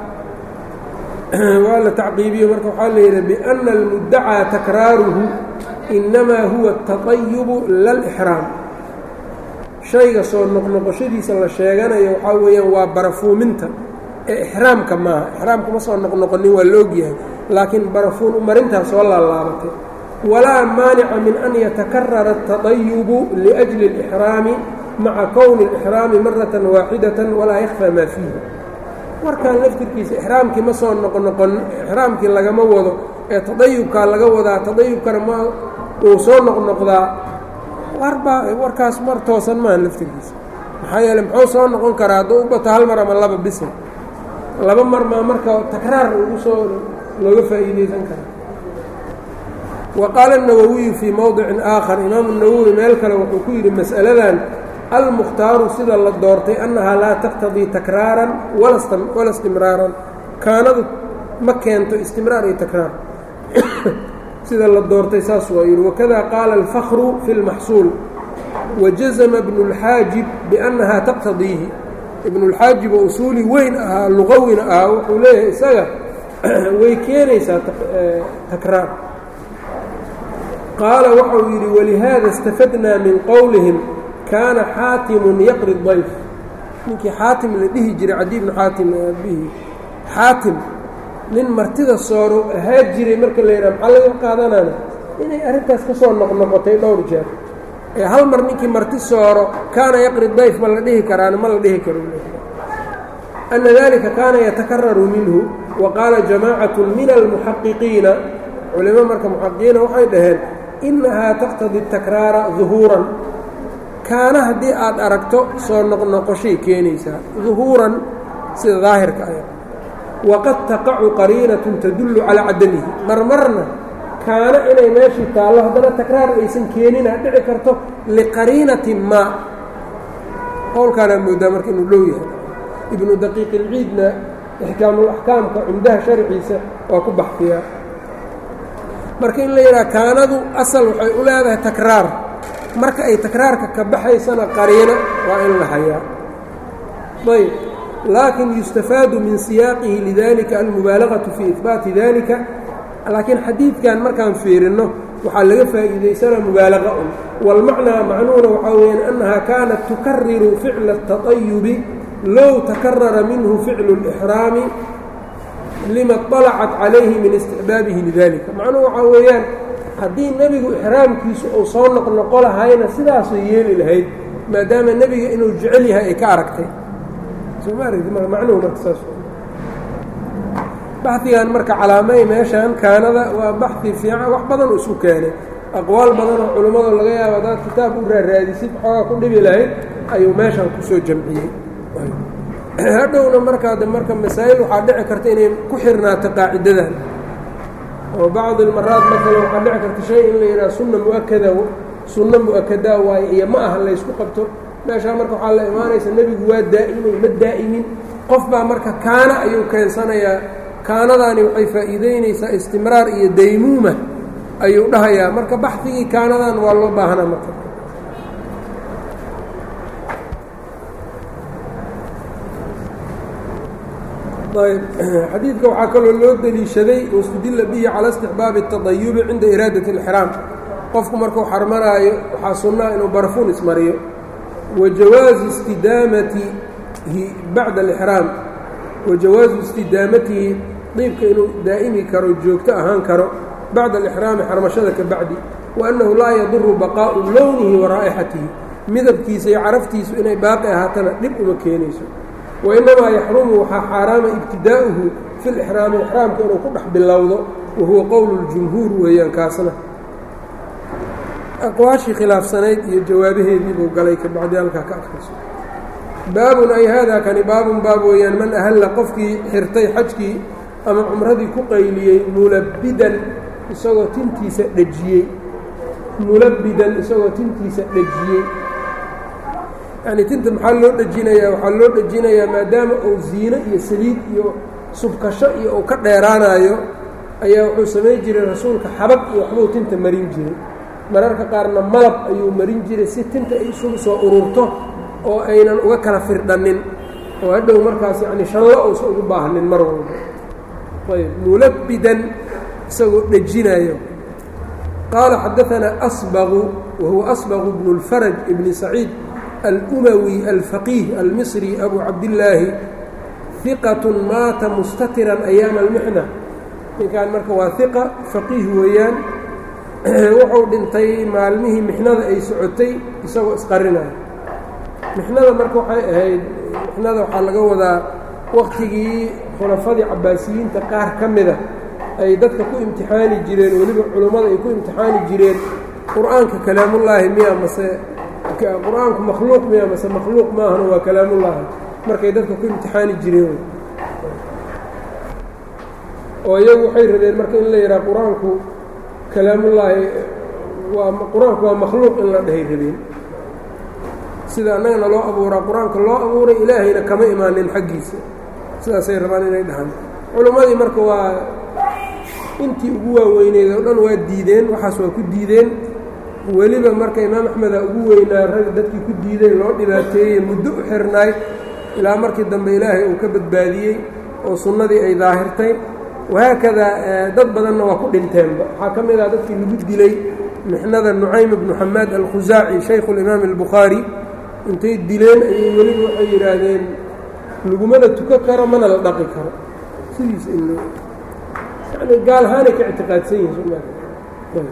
waa la tacqiibiyo marka waxaa la yidhi بأna الmudacىa takraaruhu inamaa huwa التaطayب la الإxraam shayga soo noqnoqoshadiisa la sheeganayo waxaa weeyaan waa barafuuminta ee ixraamka maaha ixraamka ma soo noqnoqonin waa la ogyahay laakiin barafuun umarintaa soo laalaabatay walaa maanica min an yatakarara الtaطayubu liأjli الإxraami maca kowni الإxraami maratan waaxidatan walaa yakfى maa fiihi warkan laftirkiisa ixraamkii ma soo noqnoqon ixraamkii lagama wado ee taطayubkaa laga wadaa taطayubkana ma uu soo noqnoqdaa warbaa warkaas mar toosan maaha laftirkiisa maxaa yeele muxuu soo noqon karaa hadduu u bato hal mar ama laba bisa laba mar maa marka takraar ugu soo looga faa'iidaysan karaa wa qaala الnawowiyu fii mowdicin aakhar imaamu nawowi meel kale wuxuu ku yidhi mas'aladan almukhtaaru sida la doortay annahaa laa taqtadii takraaran wala istimraaran kaanadu ma keento istimraar iyo takraar sida la doortay saas waa yidhi wakada qaala alfakru fi اlmaxsuul wajazma bnu اlxaajib biannahaa taqtadiihi ibnulxaajib oo usuuli weyn ahaa luqawina ahaa wuxuu leeyahay isaga way keenaysaa takraar qaala waxau yidhi walihaada istafadnaa min qowlihim kaana xaatimun yaqri dayf ninkii xaatim la dhihi jiray cadi bnu xaatim aabihii xaatim nin martida sooro ahaa jiray marka la yidhaha maxaa laga qaadanana inay arrintaas ka soo noqnoqotay dhowr jeer ee hal mar ninkii marti sooro kaana yaqri dayf ma la dhihi karaana ma la dhihi karo ana dalika kaana yatakararu minhu wa qaala jamaacatu min almuxaqiqiina culimo marka muxaqiqiina waxay dhaheen innahaa taqtadi takraara duhuuran kaana haddii aad aragto soo noqnoqoshay keenaysaa duhuuran sida daahirka ah waqad taqacu qariinatun tadullu calaa cadamihi marmarna kaana inay meeshii taallo haddana takraar aysan keenina dhici karto liqariinatin maa qowlkaanaa moodaa marka inuu dhow yahay ibnu daqiiq ilciidna ixkaamul axkaamka cumdaha sharciisa waa ku baxfiyaa marka in la yidhaha kaanadu asal waxay u leedahay takraar marka ay takraarka ka baxaysana qariino waa in la hayaa ayb laakin yustafaadu min siyaaqihi lidalika almubaalagatu fii ihbaati dalika laakiin xadiidkan markaan fiirinno waxaa laga faa'iidaysanaa mubaalaqa un wاlmacnaa macnuuna waxaa weyaan annaha kaanat tukariru ficla الtaطayubi low takarara minhu ficlu الإxraami lima طalacat calayhi min istixbaabihi lidalika macnuhu waxaa weeyaan haddii nebigu ixraamkiisu uu soo noqnoqo lahayna sidaasuu yeeli lahayd maadaama nebiga inuu jecel yahay ay ka aragtay macnuhu marka saas baxigan marka calaamay meeshan kaanada waa baxi fiican wax badan u isu keenay aqwaal badanoo culummada laga yaabo haddaad kitaab u raaraadisid xoogaa ku dhibi lahayd ayuu meeshan kusoo jamciyey hadhowna markaa de marka masaa'il waxaa dhici karta inay ku xirnaato qaacidadan oo bacd ilmaraat maalan waxaa dhici karta shay in la yidhaha sunna muakada sunno mu-akadaa waaye iyo ma aha laysku qabto meeshaa marka waxaa la imaanaysa nebigu waa daa'imay ma daa'imin qof baa marka kaana ayuu keensanayaa kaanadaani waxay faa'iideynaysaa istimraar iyo daymuuma ayuu dhahayaa marka baxdigii kaanadan waa loo baahanaa marka ayb xadiidka waxaa kaloo loo deliishaday wastudilla bihi cala istixbaabi الtaطayubi cinda iraadat اlixraam qofku markuu xarmanaayo waxaa sunnaa inuu barfuun ismariyo wa jawaazi istidaamatihi bacda alixraam wa jawaazu istidaamatihi diibka inuu daa'imi karo joogto ahaan karo bacda alixraami xarmashada ka bacdi wa annahu laa yaduru baqaa'u lownihi wa raa'ixatihi midabkiisa iyo caraftiisu inay baaqi ahaatana dhib uma keenayso wainamaa yaxrumu waxaa xaaraama ibtidaa'uhu fi lixraami ixraamka inuu ku dhex bilowdo wa huwa qowlu ljumhuur weeyaan kaasna aqwaashii khilaafsanayd iyo jawaabaheedii buu galay ka bacdi halkaa ka adkayso baabun ay haadaa kani baabun baab weeyaan man ahalla qofkii xirtay xajkii ama cumradii ku qayliyey mulabbidan isagoo tintiisa dhejiyey mulabbidan isagoo tintiisa dhejiyey yacni tinta maxaa loo dhejinayaa waxaa loo dhejinayaa maadaama uu ziino iyo saliid iyo subkasho iyo uu ka dheeraanayo ayaa wuxuu samayn jiray rasuulka xabag iyo waxbuu tinta marin jiray mararka qaarna malab ayuu marin jiray si tinta ay isugu soo ururto oo aynan uga kala firdhannin oo hadhow markaas yacni shallo uusan ugu baahnin mar walba ayb mulabbidan isagoo dhejinayo qaala xadaanaa asbaqu wa huwa asbaqu bnu اlfaraj ibni saciid alumawi alfaqiih almisri abu cabdillaahi hiqatun maata mustatiran ayaama almixna ninkan marka waa hiqa faqiih weeyaan wuxuu dhintay maalmihii mixnada ay socotay isagoo isqarinaya mixnada marka waxay ahayd mixnada waxaa laga wadaa waktigii khulafadii cabaasiyiinta qaar ka mida ay dadka ku imtixaani jireen weliba culummada ay ku imtixaani jireen qur-aanka kalaamullaahi miya mase qur-aanku makhluuq miya mase makhluuq maahana waa kalaamullaahi markay dadka ku imtixaani jireen oo iyagu waxay rabeen marka in la yidhaha qur-aanku kalaamullaahi waa qur-aanku waa makhluuq in la dhahay rabeen sida annagana loo abuuraa qur-aanka loo abuuray ilaahayna kama imaanin xaggiisa sidaasay rabaan inay dhahaan culimmadii marka waa intii ugu waaweyneyd oo dhan waa diideen waxaas waa ku diideen weliba marka imaam axmeda ugu weynaa rag dadkii ku diiday loo dhibaateeyey muddo u xirnaay ilaa markii dambe ilaahay uu ka badbaadiyey oo sunnadii ay daahirtay wahaakadaa dad badanna waa ku dhinteenba waxaa ka mid ah dadkii lagu dilay mixnada nucaym ibnu xamaad alkhusaaci shaykhu limaam albukhaari intay dileen ayay weliba waxay yidhaahdeen lagumana tukan karo mana la dhaqi karo sidiisa in yani gaalahaanay ka ictiqaadsan yihin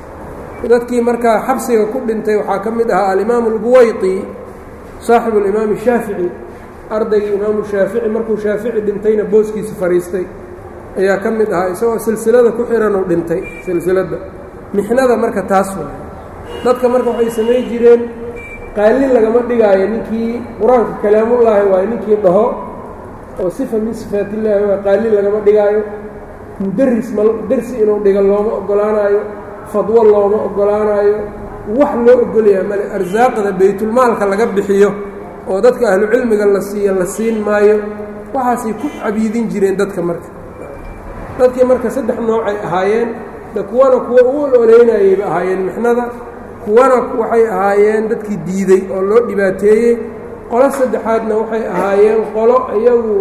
dadkii markaa xabsiga ku dhintay waxaa ka mid ahaa alimaamu albuwayطi saaxibu alimaam shaafici ardaygii imaamu shaafici markuu shaafici dhintayna booskiisa fadhiistay ayaa ka mid ahaa isagoo silsilada ku xiranuu dhintay silsiladda mixnada marka taas waay dadka marka waxay samayn jireen qaalin lagama dhigaayo ninkii qur-aanka kalaamullaahi waayo ninkii dhaho oo sifa min sifaatillaahi waa qaalin lagama dhigaayo mudaris ma dersi inuu dhigo looma oggolaanaayo fadwo looma oggolaanaayo wax loo ogolyaha male arsaaqda baytulmaalka laga bixiyo oo dadka ahlucilmiga la siiyo la siin maayo waxaasay ku cabiidin jireen dadka marka dadkii marka saddex noocay ahaayeen de kuwana kuwa u ololeynayayba ahaayeen mixnada kuwana waxay ahaayeen dadkii diiday oo loo dhibaateeyey qolo saddexaadna waxay ahaayeen qolo iyagu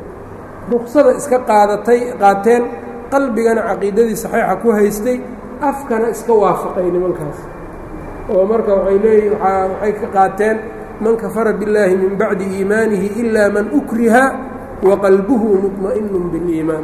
ruksada iska qaadatay qaateen qalbigana caqiidadii saxiixa ku haystay afkana iska waafaqay nimankaas oo marka waxay leeyihin waaa waxay ka qaateen man kafara billaahi min bacdi iimaanihi ilaa man ukriha wa qalbuhu muطma'inun biliimaan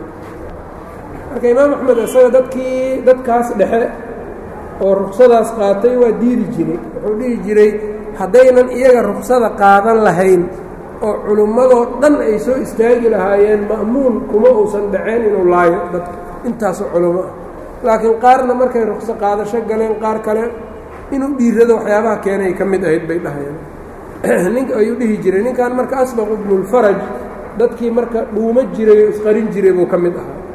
marka imaam axmed isaga dadkii dadkaas dhexe oo ruksadaas qaatay waa diidi jiray wuxuu dhihi jiray haddaynan iyaga ruksada qaadan lahayn oo culummadoo dhan ay soo istaagi lahaayeen ma'muun kuma uusan dhaceen inuu laayo dadka intaasoo culummo ah laakiin qaarna markay rukso qaadasho galeen qaar kale inuu dhiirado waxyaabaha keenay ka mid ahayd bay dhahayeen nink ayuu dhihi jiray ninkan marka asbaq ibnulfaraj dadkii marka dhuumo jiray oo isqarin jiray buu ka mid ahaa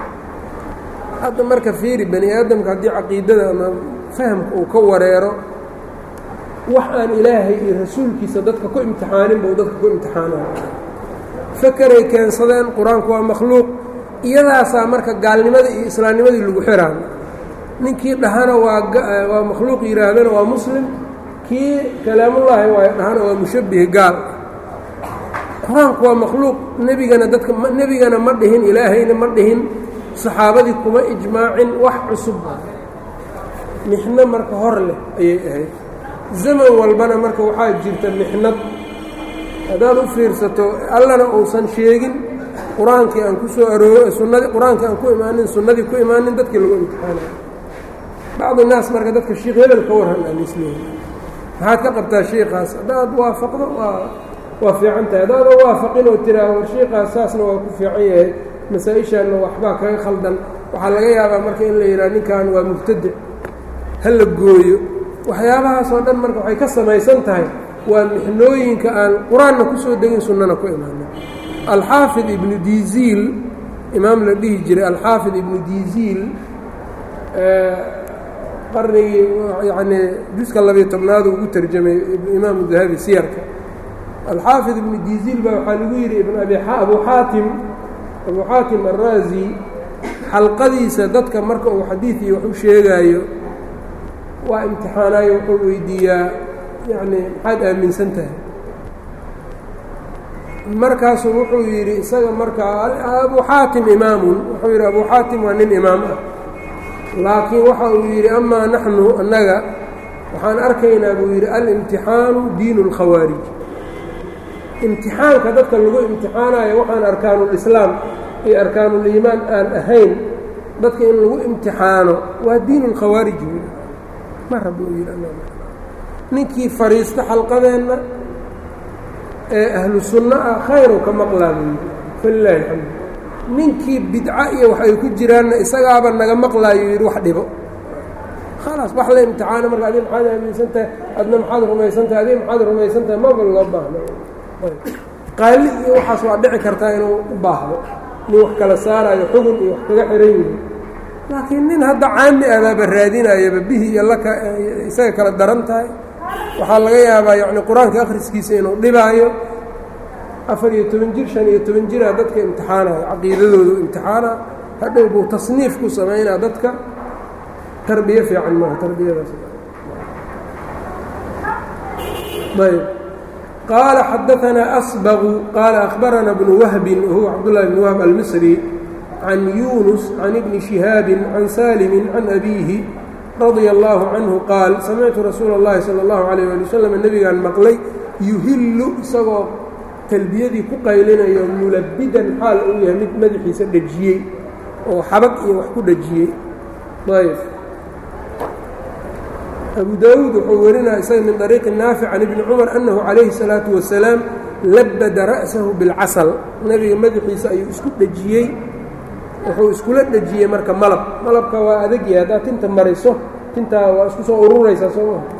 hadda marka fiiri bani aadamka haddii caqiidada ama fahamka uu ka wareero wax aan ilaahay iyo rasuulkiisa dadka ku imtixaanin buu dadka ku imtixaanaya fakeray keensadeen qur-aanku waa makhluuq iyadaasaa marka gaalnimadii iyo islaamnimadii lagu xiraan ninkii dhahana waa waa makhluuq yidhaahdana waa muslim kii kalaamullaahi waayo dhahana waa mushabbih gaal qur-aanku waa makhluuq nebigana dadka nebigana ma dhihin ilaahayna ma dhihin saxaabadii kuma ijmaacin wax cusub mixno marka hor leh ayay ahayd zaman walbana marka waxaa jirta mixnad haddaad u fiirsato allana uusan sheegin qur-aankii aan ku soo arooro sunnadii qur-aankii aan ku imaanin sunnadii ku imaanin dadkii lagu imtixaanayo bacdu naas marka dadka shiikh hebel ka warran aan isleehi maxaad ka qabtaa shiikaas haddaad waafaqdo waa waa fiican tahay haddaadan waafaqin oo tiraa war shiikaas saasna waa ku fiican yahay masaa-ishaanna waxbaa kaga khaldan waxaa laga yaabaa marka in la yidhaha ninkan waa mubtadic ha la gooyo waxyaabahaasoo dhan marka waxay ka samaysan tahay waa mixnooyinka aan qur-aanna ku soo degin sunnana ku imaanin alxaafid ibnu diziil imaam la dhihi jiray alxaafid ibnu diziil qarnigii yacnii juska labiyo tobnaadu ugu tarjamay imaamu dahabi siyarka alxaafid ibnu diziil baa waxaa lagu yidhi ibn abi abu xaatim abu xaatim araazi xalqadiisa dadka marka uu xadiid iyo wax u sheegaayo waa imtixaanaayo wuxuu weydiiyaa yacni maxaad aaminsan tahay markaasuu wuxuu yidhi isaga markaa abu xaatim imaamun wuxuu yidhi abu xaatim waa nin imaam ah laakiin waxa uu yidhi amaa naxnu annaga waxaan arkaynaa buu yidhi alimtixaanu diinu اlkhawaarij imtixaanka dadka lagu imtixaanayo waxaan arkaanulislaam iyo arkaanuliimaan aan ahayn dadka in lagu imtixaano waa diin اlkhawaarij ma rabo yidhi ninkii fadhiista xalqadeenna ee ahlu sunno ah khayru ka maqlaa buu yidhi falilaahi alxamdu ninkii bidco iyo wax ay ku jiraanna isagaaba naga maqlaayo yidhi wax dhibo khalaas wax la imtixaano marka adi maxaad aaminsan tahay adna maxaad rumaysan tahay adiga maxaad rumaysan tahay maba loo baahno qaali iyo waxaas waa dhici kartaa inuu u baahdo nin wax kala saarayo xugun iyo wax kaga xiran yihi laakiin nin hadda caami abaaba raadinayaba bihi iyo laka isaga kala daran tahay waxaa laga yaabaa yacni qur-aanka akhriskiisa inuu dhibaayo afar iyo toban jir shan iyo toban jiraa dadka imtixaanayo caqiidadoodu imtixaana hadhow buu tasniif ku samaynaa dadka tarbiye fiican maaha tarbiyadaas ayb qaala xadaanaa asbaqu qaala akhbarana bnu wahbin wahuwa cabdullahi bn wahb almisri can yunus can ibni shihaabi can saalimi can abiihi radia allaahu canhu qaal samictu rasuula اllahi salى اllahu alayh ali wasalam nebigaan maqlay yuhillu isagoo talbiyadii ku qaylinayo mulabidan xaal uu yahay mid madaxiisa dhejiyey oo xabag iyo wax ku dhejiyey ayb abu daawuud wuxuu warinaya isaga min طariiqi naafic can ibni cumar annahu calayhi الsalaatu wasalaam labada ra'sahu bilcasal nebiga madaxiisa ayuu isku dhejiyey wuxuu iskula dhejiyey marka malab malabka waa adagyahay haddaad tinta mariso tintaa waa isku soo ururaysaa soo maa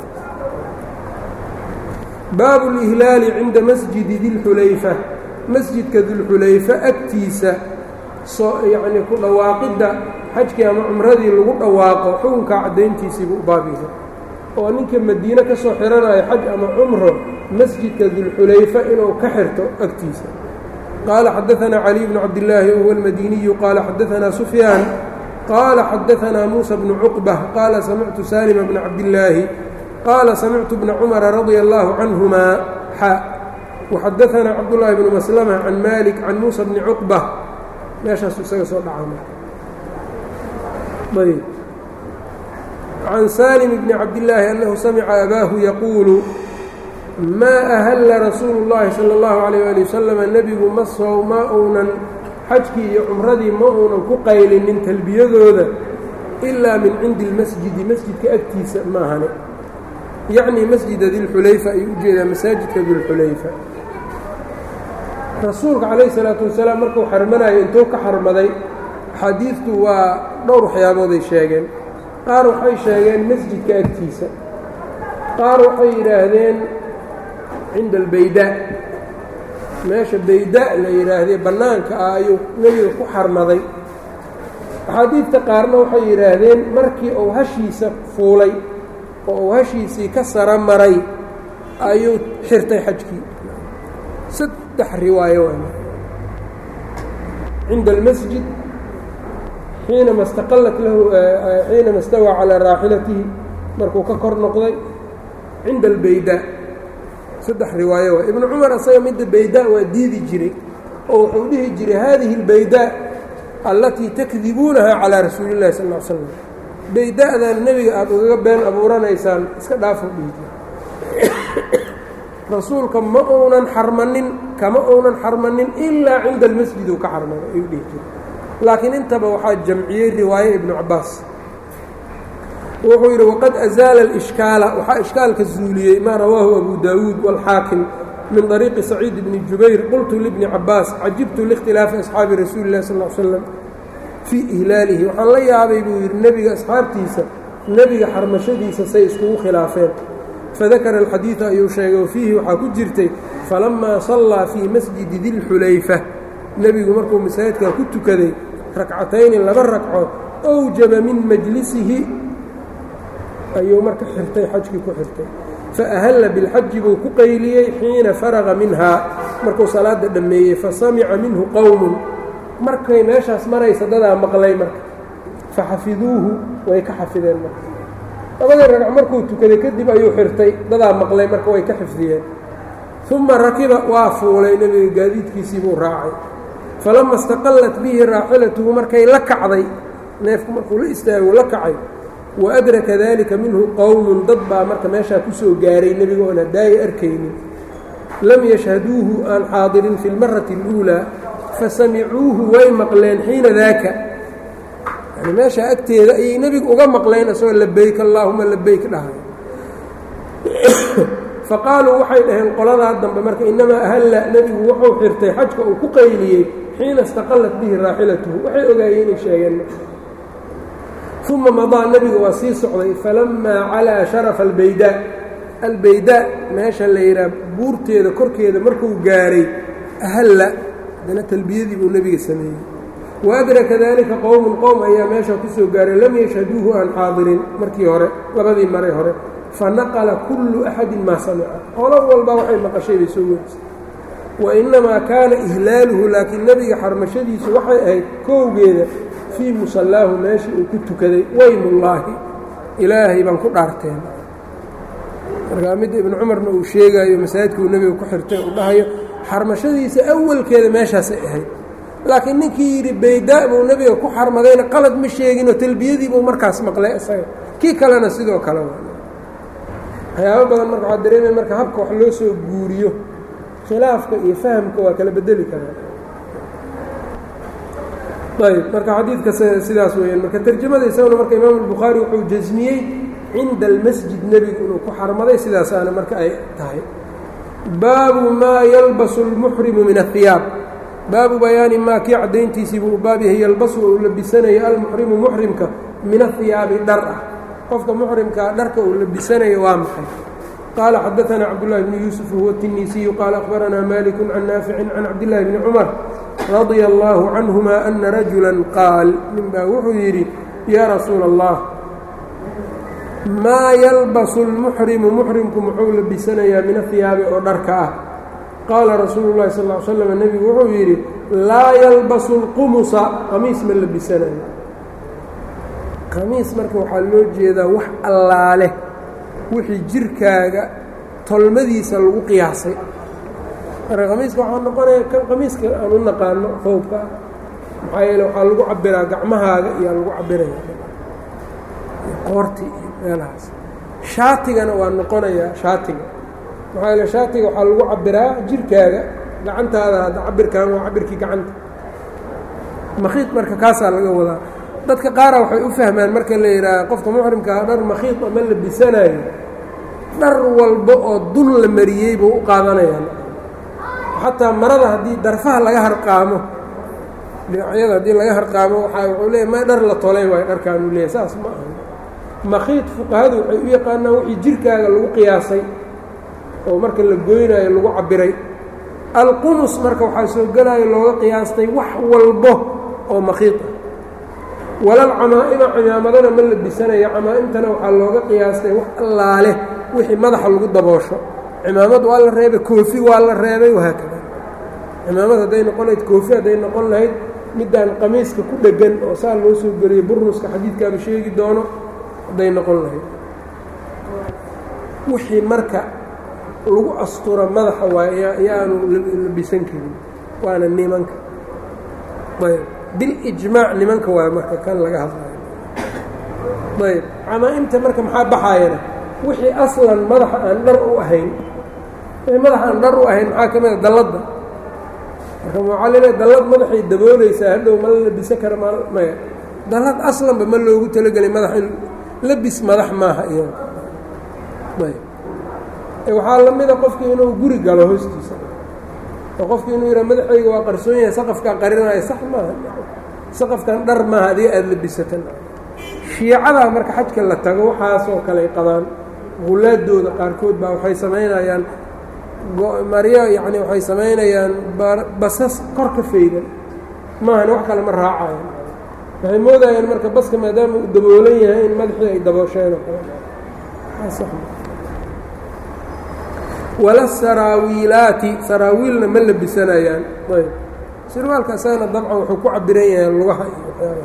baabu اlihlaali cinda masjidi dilxulayfa masjidka dilxulayfa agtiisa soo yacnii ku dhawaaqidda xajkii ama cumradii lagu dhawaaqo xukunka caddayntiisiibuu u baabiisa oo ninka madiine ka soo xihanayo xaj ama cumro masjidka dilxulayfa inuu ka xirto agtiisa qaala xadaanaa caliy bnu cabdillaahi wahuwa almadiniyu qaala xadaanaa sufyaan qaala xadaanaa muusa bnu cuqbah qaala samictu saalima bna cabdillaahi qaala samictu bna cumara radia allaahu canhumaa xa waxadaanaa cabdullaahi bnu maslama can malik can muusa bni cuqbah meeshaasu isaga soo dhacayb can saalim bni cabdillaahi annahu samica abaahu yaquulu maa ahalla rasuulu llaahi sala allahu calayh ali wasalam nebigu ma sow ma uunan xajkii iyo cumradii ma uunan ku qaylinin talbiyadooda ilaa min cindi lmasjidi masjidka agtiisa maahane yacnii masjida dilxulayfa ayuu ujeedaa masaajidka dilxulayfa rasuulka calayhi salaatu wasalaam markuu xarmanayo intuu ka xarmaday axaadiidtu waa dhowr waxyaabooday sheegeen qaar waxay sheegeen masjidka agtiisa qaar waxay yidhaahdeen cinda albaydaa meesha baydaa la yidhaahdee bannaanka ah ayuu nebiga ku xarmaday axaadiidta qaarna waxay yidhaahdeen markii uu hashiisa fuulay oo uu hashiisii ka sara maray ayuu xirtay xajkii saddex riwaayo waa cinda almasjid xiinama istaqallat lahu xiinama istawaa calaa raaxilatihi markuu ka kor noqday cinda albaydaa saddex riwaayo waa ibnu cumar asaga midda baydaa waa diidi jiray oo wuxuu dhihi jiray haadihi albaydaa allatii takdibuunaha calaa rasuuli illahi sal l slam bayda'dan nebiga aada ugaga been abuuranaysaan iska dhaafuu dhihi jiray rasuulka ma uunan xarmanin kama uunan xarmanin ilaa cinda almasjid uu ka xarmano ayuu dhihi jiray laakiin intaba waxaa jamciyey riwaaye ibnu cabbaas wuxuu yidhi waqad azaala alishkaala waxaa ishkaalka zuuliyey maa rawaahu abu daawuud waalxaakim min طariiqi saciid bni jubayr qultu libni cabbaas cajibtu liikhtilaafi asxaabi rasuuli illahi sal l slam fii ihlaalihi waxaan la yaabay buu yidhi nebiga asxaabtiisa nebiga xarmashadiisa say iskugu khilaafeen fadakara alxadiida ayuu sheegay oo fiihi waxaa ku jirtay falamaa sallaa fii masjidi dilxulayfa nebigu markuu masaajidkaa ku tukaday rakcatayni laba ragco awjaba min majlisihi ayuu marka xirtay xajkii ku xirtay faahalla bilxaji buu ku qayliyey xiina faraqa minhaa markuu salaadda dhammeeyey fasamica minhu qowmun markay meeshaas maraysa dadaa maqlay marka faxafiduuhu way ka xafideen marka labadii ragc markuu tukaday kadib ayuu xirtay dadaa maqlay marka way ka xifdiyeen uma rakiba waa fuulay nebiga gaadiidkiisii buu raacay falama istaqallat bihi raaxilatuhu markay la kacday neefku markuu la istaago la kacay waadraka dalika minhu qowmun dad baa marka meeshaa kusoo gaaray nebiga oon hadaayo arkaynin lam yashhaduuhu aan xaadirin fi lmarati اluulaa fasamicuuhu way maqleen xiina daaka yani meeshaa agteeda ayay nebigu uga maqleen isagoo labeyk allaahuma labeyk dhahay faqaaluu waxay dhaheen qoladaa dambe marka inamaa ahalla nebigu wuxuu xirtay xajka uu ku qayliyey xiina istaqallat bihi raaxilatuhu waxay ogaayeen inay sheegeen uma madaa nebiga waa sii socday falamaa calaa sharafa albaydaa albaydaa meesha la yidhaha buurteeda korkeeda markuu gaaray ahalla haddana talbiyadii buu nebiga sameeyey waadraka dalika qowmun qowm ayaa meesha kusoo gaaray lam yashhaduuhu aan xaadirin markii hore labadii maray hore fanaqala kullu axadin maa samica qolo walba waxay maqashay bay soo werisay wa innamaa kaana ihlaaluhu laakiin nebiga xarmashadiisu waxay ahayd kowgeeda fii musallaahu meeshii uu ku tukaday weymullaahi ilaahay baan ku dhaarteen markaa midda ibnu cumarna uu sheegaayo masaajidka uu nebiga ku xirtay uu dhahayo xarmashadiisa awalkeeda meeshaasay ahayd laakiin ninkii yidhi baydaa buu nebiga ku xarmadayna qalad ma sheeginoo talbiyadii buu markaas maqlay isaga kii kalena sidoo kale waxyaabo badan marka waxaa dareemaya marka habka wax loo soo guuriyo khilaafka iyo fahamka waa kala bedeli karaa ayb marka xadiidka sidaas weeyaan marka tarjamada isaguna marka imaamu albukhaari wuxuu jasmiyey cinda almasjid nebigu inuu ku xarmaday sidaasaana marka ay tahay baabu maa yalbasu اlmuxrimu min ahiyaab baabu bayaani maa kii caddayntiisii buu baab yahay yalbasu uu labisanayo almuxrimu muxrimka min ahiyaabi dhar ah qofka muxrimkaa dharka uu labisanayo waa maxay qaala xadaثana cabdالlahi bni yuusuf huwa الtinisiyu qaala akhbaranaa maliku can naaficin can cabdillaahi bni cumar radia allaahu canhuma ana rajula qaal ninbaa wuxuu yidhi yaa rasuula allah maa yalbasu lmuxrimu muxrimku muxuu labisanayaa min ahiyaabi oo dharka ah qaala rasuulu llahi sal l slam nebigu wuxuu yidhi laa yalbasu lqumusa qamiis ma labisanayo qamiis marka waxaa loo jeedaa wax allaale wixii jirkaaga tolmadiisa lagu qiyaasay marka qamiiska waxaa noqonaya kan qamiiska aan u naqaano foobka ah maxaa yeele waxaa lagu cabiraa gacmahaaga iyaa lagu cabiraya qoorti iyo meelahaas shaatigana waa noqonayaa shaatiga maxaa yeele shaatiga waxaa lagu cabiraa jirkaaga gacantaada hadda cabirkan waa cabirkii gacanta makhiid marka kaasaa laga wadaa dadka qaara waxay u fahmaan marka la yidhaaha qofka muxrimkaa dhar makhiid ama labisanayo dhar walba oo dun la mariyey buu u qaadanayaan xataa marada haddii darfaha laga harqaamo dhinacyada haddii laga harqaamo waaa wuxuu leeya ma dhar la tolay waayo dharkaanu leeyahy saas ma aha makhiid fuqahadu waxay u yaqaanaan wixii jirkaaga lagu qiyaasay oo marka la goynaayo lagu cabiray alqumus marka waxaa soo gelaayo looga qiyaastay wax walbo oo makhiid ah walal camaa-ima camaamadana ma labisanaya camaa-imtana waxaa looga qiyaastay wax allaale wixii madaxa lagu daboosho cimaamad waa la reebay koofi waa la reebay wahaakada cimaamad hadday noqon lahayd koofi hadday noqon lahayd middaan qamiiska ku dheggan oo saa loo soo geliyey burnuska xadiidkaaba sheegi doono hadday noqon lahayd wixii marka lagu astura madaxa waay ayaanu labisan karin waana nimanka ayb bilijmaac nimanka waay marka kan laga hadlayo ayb camaa-imta marka maxaa baxaayana wixii aslan madaxa aan dhar u ahayn wixii madaxa aan dhar u ahayn maxaa ka mid a dalladda marka waxaa leedahay dallad madaxay daboolaysaa hadhow ma la labisan kara ma maya dallad aslanba ma loogu talagelay madax in labis madax maaha iyada ayb waxaa la mida qofkii inuu guri galo hoostiisa oo qofkii inuu yidhaha madaxayga waa qarsoon yahay saqafkaan qarinaayo sax maaha saqafkan dhar maaha adiga aada labisatan shiicadaa marka xajka la tago waxaasoo kale ay qabaan hulaadooda qaarkood baa waxay samaynayaan maryo yacni waxay samaynayaan basas kor ka faydan maahan wax kale ma raacayan waxay moodayaan marka baska maadaama uu daboolan yahay in madaxii ay daboosheen oo kale wala saraawiilaati saraawiilna ma labisanayaan ayb sirwaalka isagana dabcan wuxuu ku cabiran yahay lugaha iyo waxyaaba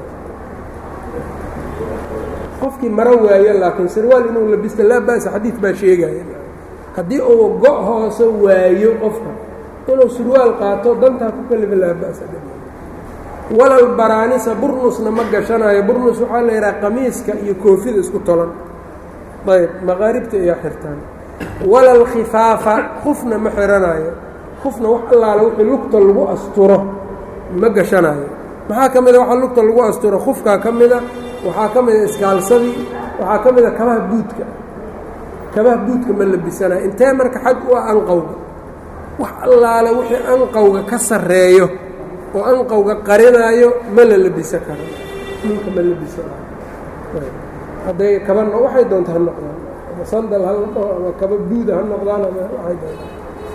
qofkii maro waayo laakiin sirwaal inuu labisto laa ba'sa xadiid baa sheegaya haddii uu go' hoose waayo qofka inuu sirwaal qaato dantaa ku kalifa laa ba'sa walal baraanisa burnusna ma gashanayo burnus waxaa la yidhaha qamiiska iyo koofida isku tolan ayb maqaaribta ayaa xirtaan walal khifaafa khufna ma xiranayo khufna wax allaala wixii lugta lagu asturo ma gashanayo maxaa ka mida waxa lugta lagu asturo khufkaa ka mida waxaa ka mida iskaalsadii waxaa ka mida kabaha buudka kabaha buudka ma labisanayo intee marka xag u ah anqowga wax allaale wixii anqowga ka sarreeyo oo anqowga qarinaayo ma la labisan karo dhulka ma labisanayo hadday kabana waxay doonta ha noqdaan ama sandal ha noqdo ama kaba buuda ha noqdaan ama waxay doontaan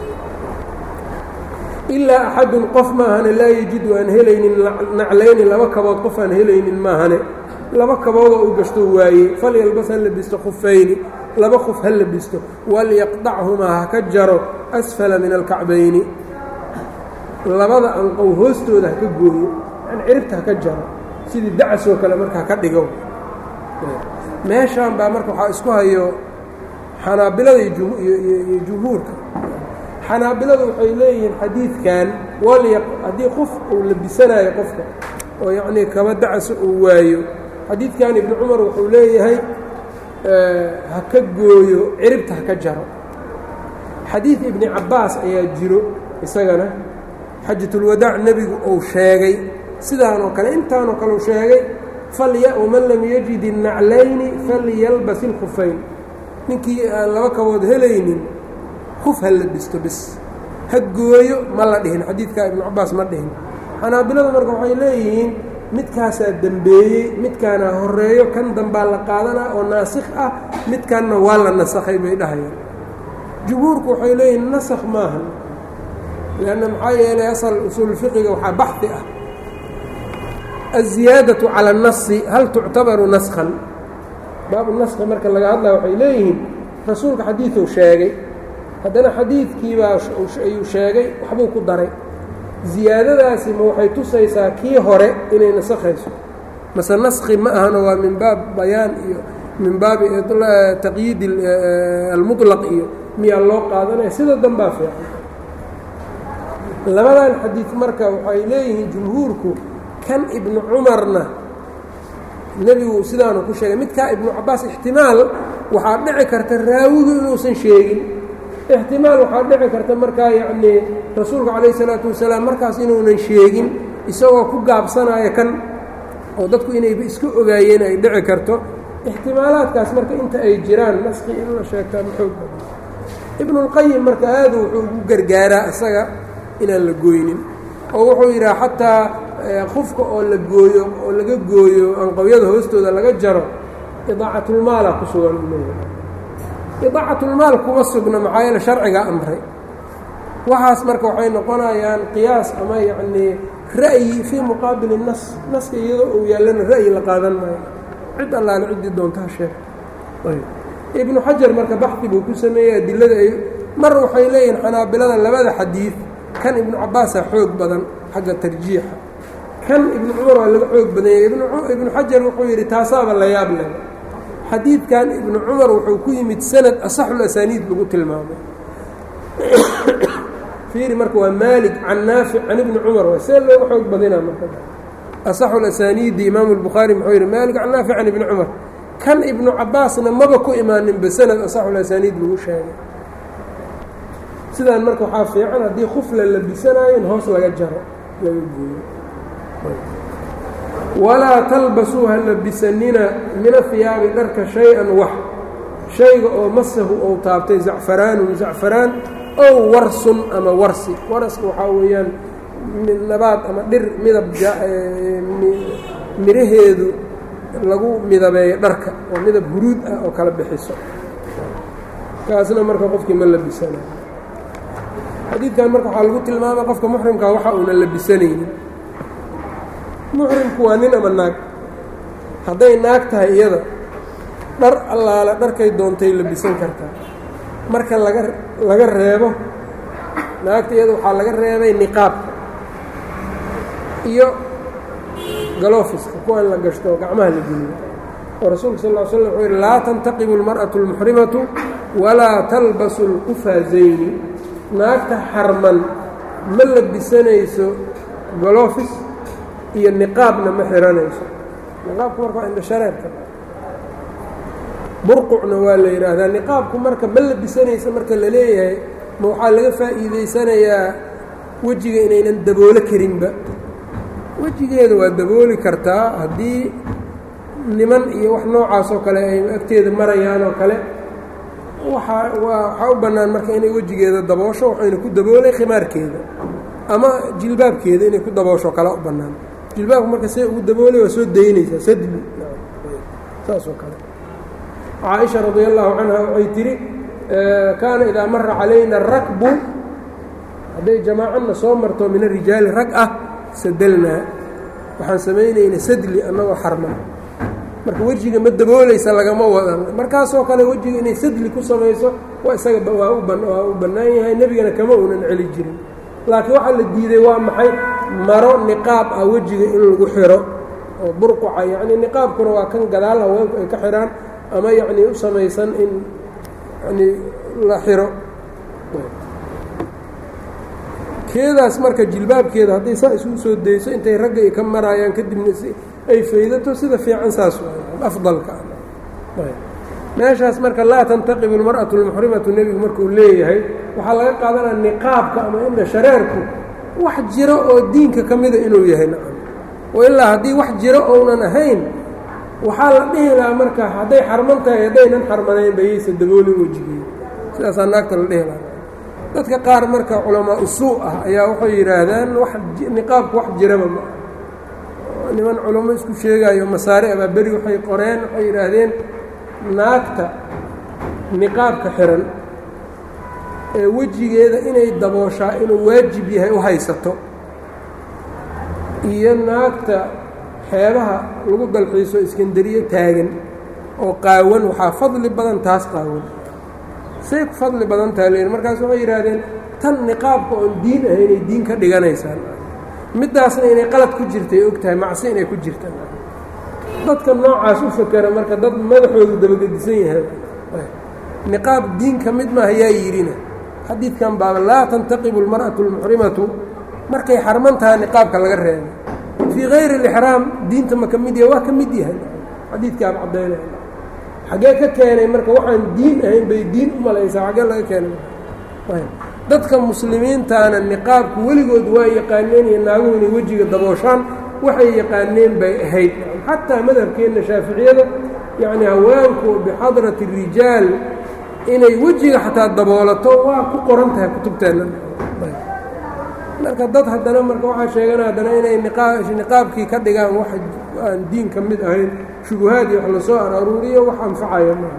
ilaa axadun qof maahane laa yajidu aan helaynin naclayni laba kabood qof aan helaynin maahane laba kaboodoo uu gashto waaye falyalbas ha labisto khufayni laba khuf ha labisto walyaqdachumaa ha ka jaro asfala min alkacbayni labada anqow hoostooda ha ka gooyo yani ciribta ha ka jaro sidii dacasoo kale marka ha ka dhigo meeshaan baa marka waxaa isku hayo xanaabilada iyo jumhuurka xanaabiladu waxay leeyihiin xadiidkan walya haddii qof uu labisanaayo qofka oo yacnii kaba dacasa uu waayo xadiidkan ibnu cumar wuxuu leeyahay ha ka gooyo ciribta ha ka jaro xadiid ibni cabbaas ayaa jiro isagana xajatulwadaac nebigu uu sheegay sidaan oo kale intaanoo kale uu sheegay falya waman lam yajid innaclayni falyalbas ilkhufayn ninkii aan laba kabood helaynin kuf ha labisto bis ha gooyo ma la dhihin xadiidkaa ibnu cabbaas ma dhihin xanaabiladu marka waxay leeyihiin midkaasaa dembeeyey midkaana horeeyo kan dambaa la qaadanaa oo naasikh ah midkanna waa la nasakhay bay dhahayaan jumhuurku waxay leeyihiin nasakh maaha lanna maxaa yeelay asal usuulfiqiga waxaa baxi ah aلziyaadaةu calى الnasi hal tuctabaru naskhan baabu naskhi marka laga hadlaya waxay leeyihiin rasuulka xadiiثuu sheegay haddana xadiidkiibaa ayuu sheegay waxbuu ku daray ziyaadadaasi ma waxay tusaysaa kii hore inay nasakhayso mase naskhi ma ahano waa min baab bayaan iyo min baabi taqyiid almuطlaq iyo miyaa loo qaadanaya sida danbaa fiican labadan xadiid marka waxay leeyihiin jumhuurku kan ibnu cumarna nebigu sidaanu ku sheegay midkaa ibnu cabbaas ixtimaal waxaa dhici karta raawigu inuusan sheegin ixtimaal waxaa dhici karta markaa yacnii rasuulka calayh isalaatu wasalaam markaas inuunan sheegin isagoo ku gaabsanaya kan oo dadku inayba iska ogaayeen ay dhici karto ixtimaalaadkaas marka inta ay jiraan naski in la sheegtaa maxoog ibnulqayim marka aadu wuxuu ugu gargaaraa isaga inaan la gooynin oo wuxuu yidhaha xataa qofka oo la gooyo oo laga gooyo anqowyada hoostooda laga jaro idaacatulmaala ku sugan idaacatulmaal kuma sugna maxaa yeele sharcigaa amray waxaas marka waxay noqonayaan qiyaas ama yacnii ra'yi fii muqaabili nas naska iyadoo uu yaallana ra'yi la qaadan maayo cid allaale ciddii doontaha sheeg ibnu xajar marka baxdi buu ku sameeyey adilada ay mar waxay leeyihiin xanaabilada labada xadiid kan ibnu cabbaasaa xoog badan xagga tarjiixa kan ibnu cumar waa laga xoog badanyay ibnu xajar wuxuu yidhi taasaaba la yaab leh xadiidkan ibnu cumar wuxuu ku yimid sanad asaxul asaaniid lagu tilmaamay fiiri marka waa maalig can naafic can ibni cumar waa see looga xoog badinaa marka asaxul asaaniidi imaamu albukhaari muxuu yidhi maalig can naafic can ibni cumar kan ibnu cabbaasna maba ku imaaninba sanad asaxul asaaniid lagu sheegay sidaan marka waxaa fiican haddii kuf la labisanaayo in hoos laga jaro laga gooyo walaa talbasuu ha labisanina min ahiyaabi dharka shay-an wax shayga oo masahu ou taabtay zacfaraanun zacfaraan ow warsun ama warsi waraska waxaa weeyaan nabaad ama dhir midab midhaheedu lagu midabeeyo dharka oo midab huruud ah oo kala bixiso kaasna marka qofkii ma labisanayo xadiidkan marka waxaa lagu tilmaamay qofka muxrimka waxa uuna labisanaynin muxrimku waa nin ama naag hadday naag tahay iyada dhar allaale dharkay doontay labisan kartaa marka laga laga reebo naagta iyada waxaa laga reebay niqaabka iyo galofiska kuwa in la gashto gacmaha la geliyo oo rasuulka sal ll slam wuxuu yidhi laa tantaqibu almar'atu almuxrimatu walaa talbasu lqufaazayni naagta xarman ma labisanayso golofis iyo niqaabna ma xiranayso niqaabku marka waa indha shareerka burqucna waa la yidhaahdaa niqaabku marka ma labisanaysa marka la leeyahay ma waxaa laga faa'iidaysanayaa wejiga inaynan daboolo karinba wejigeeda waa dabooli kartaa haddii niman iyo wax noocaas oo kale ay agteeda marayaan oo kale waaa waa waxaa u bannaan marka inay wejigeeda daboosho waxayna ku daboolay khimaarkeeda ama jilbaabkeeda inay ku daboosho kale u bannaan jilbaabku marka see ugu daboolay waa soo daynaysaa sadli saas oo kale caaisha radi allahu canha waxay tidhi kaana idaa mara calayna rakbu hadday jamaacadna soo marto min arijaali rag ah sadalnaa waxaan samaynayna sadli annagoo xarman marka wejiga ma daboolaysa lagama wadan markaasoo kale wejiga inay sadli ku samayso waa isaga waa waa u bannaan yahay nebigana kama uunan celi jirin laakiin waxaa la diiday waa maxay maro niqaab ah wejiga in lagu xiro oo burquca yacnii niqaabkuna waa kan gadaal haweenku ay ka xidhaan ama yacnii u samaysan in yanii la xiro keedaas marka jilbaabkeeda hadday saa isugu soo dayso intay ragga ay ka maraayaan kadibna ay faydato sida fiican saas afdalka meeshaas marka laa tantaqibu almar'atu almuxrimatu nebigu markuu leeyahay waxaa laga qaadanaya niqaabka ama indha shareerku wax jiro oo diinka ka mida inuu yahay nacam oo ilaa haddii wax jiro ounan ahayn waxaa la dhihi lahaa marka hadday xarman tahay haddaynan xarmanayn bayaysa daboolin wejigeeda sidaasaa naagta la dhihi lahaa dadka qaar marka culamaa usuu ah ayaa waxay yidhaahdaan wax niqaabku wax jiraba ma niman culamo isku sheegaayo masaare abaaberi waxay qoreen waxay yidhaahdeen naagta niqaabka xiran ee wejigeeda inay dabooshaa inuu waajib yahay u haysato iyo naagta xeebaha lagu dalxiiso iskandariye taagan oo qaawan waxaa fadli badan taas qaawan say ku fadli badan taha leyn markaas waxay yidhaahdeen tan niqaabka oon diin ahaynay diin ka dhiganaysaan middaasna inay qalad ku jirtay og tahay macsi inay ku jirtaan dadka noocaas u fakera marka dad madaxoodu dabagedisan yahay niqaab diin ka mid maaha yaa yidhina xadiidkan baaba laa tantaqibu almar'atu almuxrimatu markay xarman taha niqaabka laga reebay fii kayri alixraam diinta ma ka mid yahay waa ka mid yahay xadiidkaaba caddaynaya xaggee ka keenay marka waxaan diin ahayn bay diin u malaysaa xaggee laga keenay dadka muslimiintaana niqaabku weligood waa yaqaaneen iyo naaguhu inay wejiga dabooshaan waxay yaqaaneen bay ahayd xataa madhabkeenna shaaficiyada yacni haweenku bixadrati rijaal inay wejiga xataa daboolato waa ku qoran tahay kutubteenna marka dad haddana marka waxaa sheegana haddana inay niqaabkii ka dhigaan wax aan diin ka mid ahayn shubuhaad iyo wax lasoo araruuriyo wax anfacaya maaha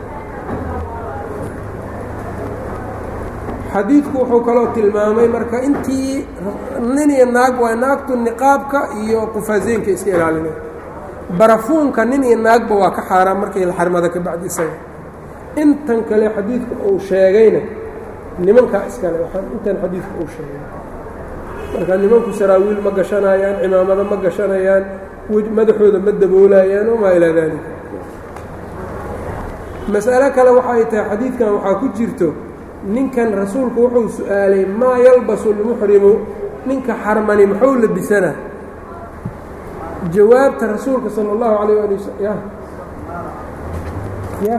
xadiidku wuxuu kaloo tilmaamay marka intii nin iyo naag waa naagtu niqaabka iyo qufaaseynka iska ilaalinay barafuunka nin iyo naagba waa ka xaaraan markay la xarmada ka bacdi isaga intan kale xadiidku uu sheegayna nimankaa iskale waxaan intan xadiidku uu sheegay marka nimanku saraawiil ma gashanayaan cimaamado ma gashanayaan madaxooda ma daboolayaan wamaa ilaa daalika mas'alo kale waxay tahay xadiidkan waxaa ku jirto ninkan rasuulku wuxuu su-aalay maa yalbasu lmuxrimu ninka xarmani muxuu labisanaa jawaabta rasuulka sala allahu calayh ali wasal ya ya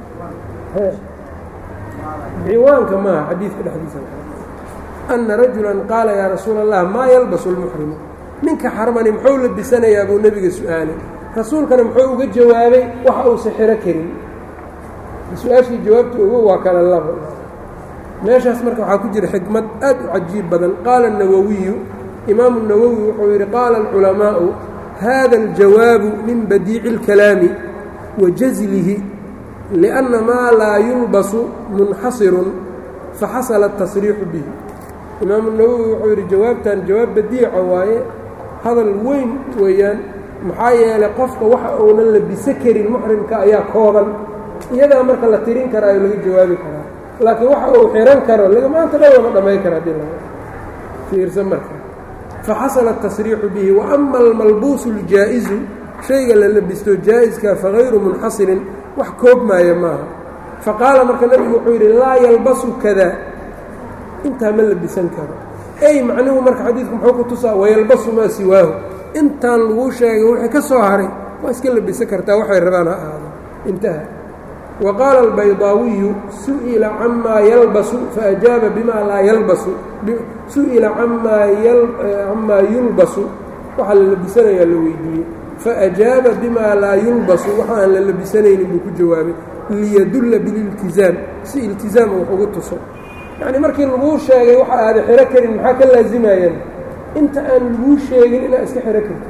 ciwaanka maaha xadiidka dhexdiisa ana rajula qaala yaa rasuula allah maa yalbasu lmuxrimu ninka xarmani muxuu labisanayaa buu nebiga su-aalay rasuulkana muxuu uga jawaabay waxa uusa xiro karin su-aashii jawaabta ogo waa kala labo meeshaas marka waxaa ku jira xikmad aad u cajiib badan qaala الnawowiyu imaamu الnawowi wuxuu yidhi qaala اlculamaa'u hada اljawaabu min badiici اlkalaami wa jazlihi liأnna maa laa yulbasu munxasirun faxasala الtasriixu bihi imaamu nawowi wuxuu yidhi jawaabtan jawaab badiica waaye hadal weyn weeyaan maxaa yeelay qofka waxa uunan labiso karin muxrimka ayaa kooban iyadaa marka la tirin karaayo laga jawaabi karaa laakiin waxa uu xihan karo maanta dhan lama dhammayn kara hadii laga fiirsa marka faxasala الtasriixu bihi waama almalbuusu اljaa'izu shayga la labisto jaa-iska fagayru munxasirin wax koobmaaya maaha faqaala marka nebigu wuxuu yidhi laa yalbasu kada intaa ma labisan karo ey macnuhu marka xadiidku muxuu ku tusaa wayalbasu maa siwaahu intaan laguu sheegay wixii ka soo haray waa iska labisan kartaa waxay rabaan ha ahaado intaha wa qaala albaydaawiyu su'ila camaa yalbasu faajaaba bimaa laa yalbasu su'ila camaa camaa yulbasu waxaa la labisanayaa la weydiiyey faajaaba bimaa laa yulbasu waxa aan la labisanaynin buu ku jawaabay liyadulla bililtizaam si iltizaama wax ugu tuso yacnii markii laguu sheegay waxa aada xiro karin maxaa ka laazimayaan inta aan laguu sheegin inaad iska xiro kartid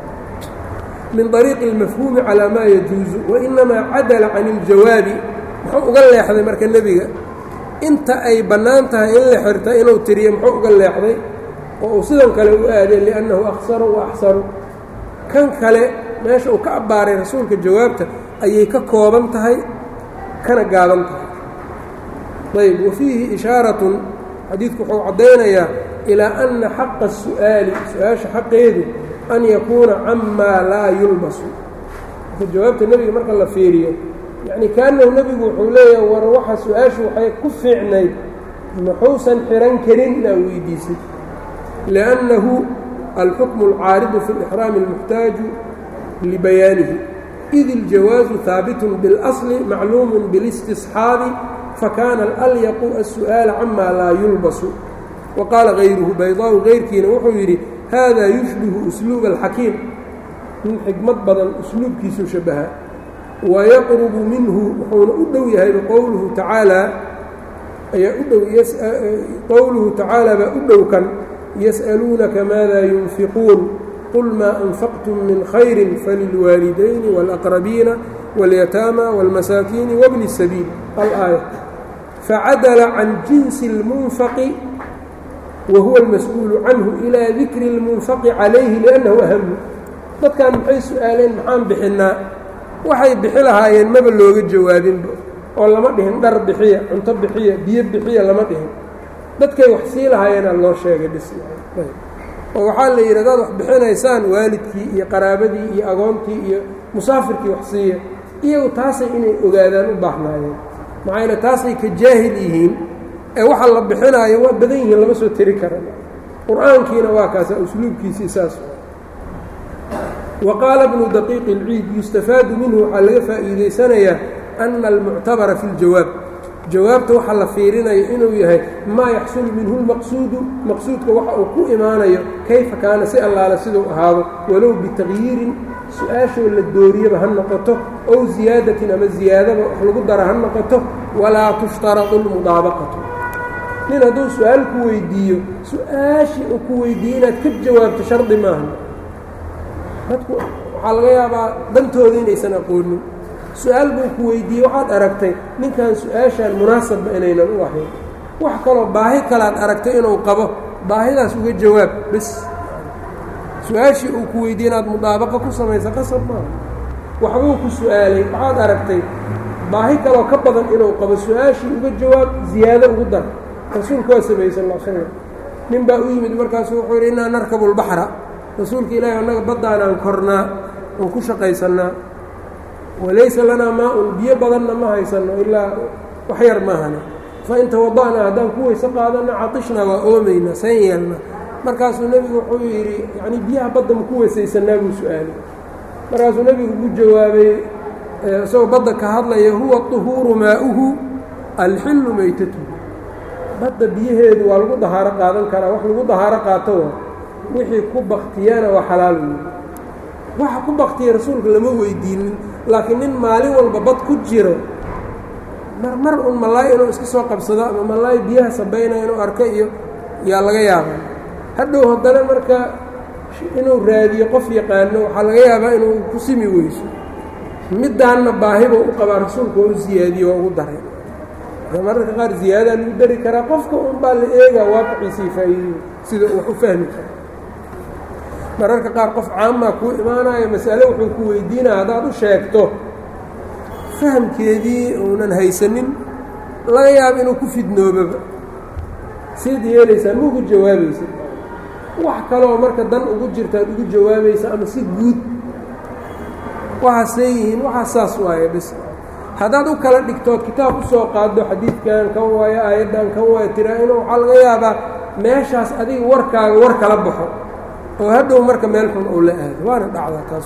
min طariiqi اlmafhuumi calaa maa yajuuzu wainamaa cadala can اljawaabi muxuu uga leexday marka nebiga inta ay bannaan tahay in la xirta inuu tiriyo muxuu uga leexday oo uu sidan kale u aaday liannahu aksaru wa axsaru kan kale meesha uu ka abbaaray rasuulka jawaabta ayay ka kooban tahay kana gaaban tahay ayb wa fiihi ishaaratun xadiidku wuxuu caddaynayaa ilaa anna xaqa الsu'aali su-aasha xaqeedu an yakuuna camaa laa yulbasu marka jawaabta nebiga marka la fiiriyo yacni kaanahu nebigu wuxuu leeyahay war waxa su-aashu waxay ku fiicnayd muxuusan xihan karin inaa weydiisid liannahu alxukmu alcaaridu fi اlixraami اlmuxtaaju libayaanihi id iljawaazu haabitun biاlasli macluumun biاlistisxaabi fakaana alyaqu الsu'aala camaa laa yulbasu wa qaala hayruhu baydaaءu hayrkiina wuxuu yidhi hada yushbihu usluub alxakiim nin xikmad badan usluubkiisuu shabaha wayaqrubu minhu wuxuuna u dhow yahay qowluhu tacaalaa ayaa u dhow qowluhu tacaala baa u dhowkan yas'aluunaka maada yunfiquun qul maa anfaqtum min khayri falilwaalidayni wاlaqrabiina wاlyataama wاlmasaakiini wabni الsabiil alaaya facadala can jinsi اlmunfaqi whuwa almas-uulu canhu ilaa dikri اlmunfaqi calayhi liannahu ahamu dadkan maxay su-aaleen maxaan bixinnaa waxay bixi lahaayeen maba looga jawaabinba oo lama dhihin dhar bixiya cunto bixiya biyo bixiya lama dhihin dadkay wax sii lahaayeenaa loo sheegay bis oo waxaa la yidhi hadaad wax bixinaysaan waalidkii iyo qaraabadii iyo agoontii iyo musaafirkii wax siiya iyagu taasay inay ogaadaan u baahnaayeen maxaa yeele taasay ka jaahil yihiin ee waxa la bixinaayo waa badan yihiin lama soo teri kara qur-aankiina waa kaasa usluubkiisii saas wa qaala bnu daqiiqi اlciid yustafaadu minhu waxaa laga faa'iidaysanayaa ana almuctabara fi اljawaab jawaabta waxa la fiirinayo inuu yahay maa yaxsulu minhu lmaqsuudu maqsuudka waxa uu ku imaanayo kayfa kaana si allaale siduu ahaado walow bitaqyiirin su-aashoo la dooriyaba ha noqoto ow ziyaadatin ama ziyaadaba wax lagu dara ha noqoto walaa tushtaradu lmudaabaqatu nin hadduu su-aal ku weydiiyo su-aashii uu ku weydiiye inaad ka jawaabto shardi maaha dadku waxaa laga yaabaa dantooda inaysan aqoonin su-aal buu ku weydiiyey waxaad aragtay ninkan su-aashaan munaasabba inaynan u ahayn wax kaloo baahi kalaad aragtay inuu qabo baahidaas uga jawaab bes su-aashii uu ku weydiiye inaad mudaabaqa ku samaysa qasab maaha waxbuu ku su-aalay waxaad aragtay baahi kaloo ka badan inuu qabo su-aashii uga jawaab ziyaado ugu dar rasuulku waa sameeyey sal l slam nin baa u yimid markaasu wuxuu yidhi innaa narkabu lbaxra rasuulka ilaahi annaga baddaanaan kornaa oon ku shaqaysannaa walaysa lanaa maa-un biyo badanna ma haysanno ilaa wax yar maahane fa in tawada'naa haddaan ku weyse qaadanna catishnaa waa oomaynaa san yeelna markaasuu nebigu wuxuu yidhi yacnii biyaha badda ma ku weysaysanaa buu su-aalay markaasuu nebigu ku jawaabay isagoo badda ka hadlaya huwa طuhuuru maa'uhu alxillu maytatuhu badda biyaheedu waa lagu dahaaro qaadan karaa wax lagu dahaaro qaato waa wixii ku baktiyana waa xalaal wey waxa ku baktiya rasuulka lama weydiinin laakiin nin maalin walba bad ku jiro mar mar un malaay inuu iska soo qabsado ama malaay biyaha sabaynaya inuu arko iyo yaa laga yaabaa hadhow haddana marka inuu raadiyo qof yaqaano waxaa laga yaabaa inuu ku simi weyso middaanna baahibuu u qabaa rasuulku waa u ziyaadiye waa ugu daray mararka qaar ziyaadaa lagu dari karaa qofka un baa la eegaa waaqiciisii faa'iidey sida wax u fahmi karo mararka qaar qof caamaa kuu imaanayo masale wuxuu ku weydiinaya haddaad u sheegto fahamkeedii uunan haysanin laga yaabo inuu ku fidnoobaba siad yeelaysaa ma ugu jawaabaysa wax kaloo marka dan ugu jirtaad ugu jawaabaysa ama si guud waxaasay yihiin waxaa saas waaye bis haddaad u kala dhigtood kitaab u soo qaado xadiidkan kan waayo aayaddan kan waayo tiraa inu waxaa laga yaabaa meeshaas adiga warkaaga war kala baxo oo hadhow marka meel xun uu la aado waana dhacdaa taas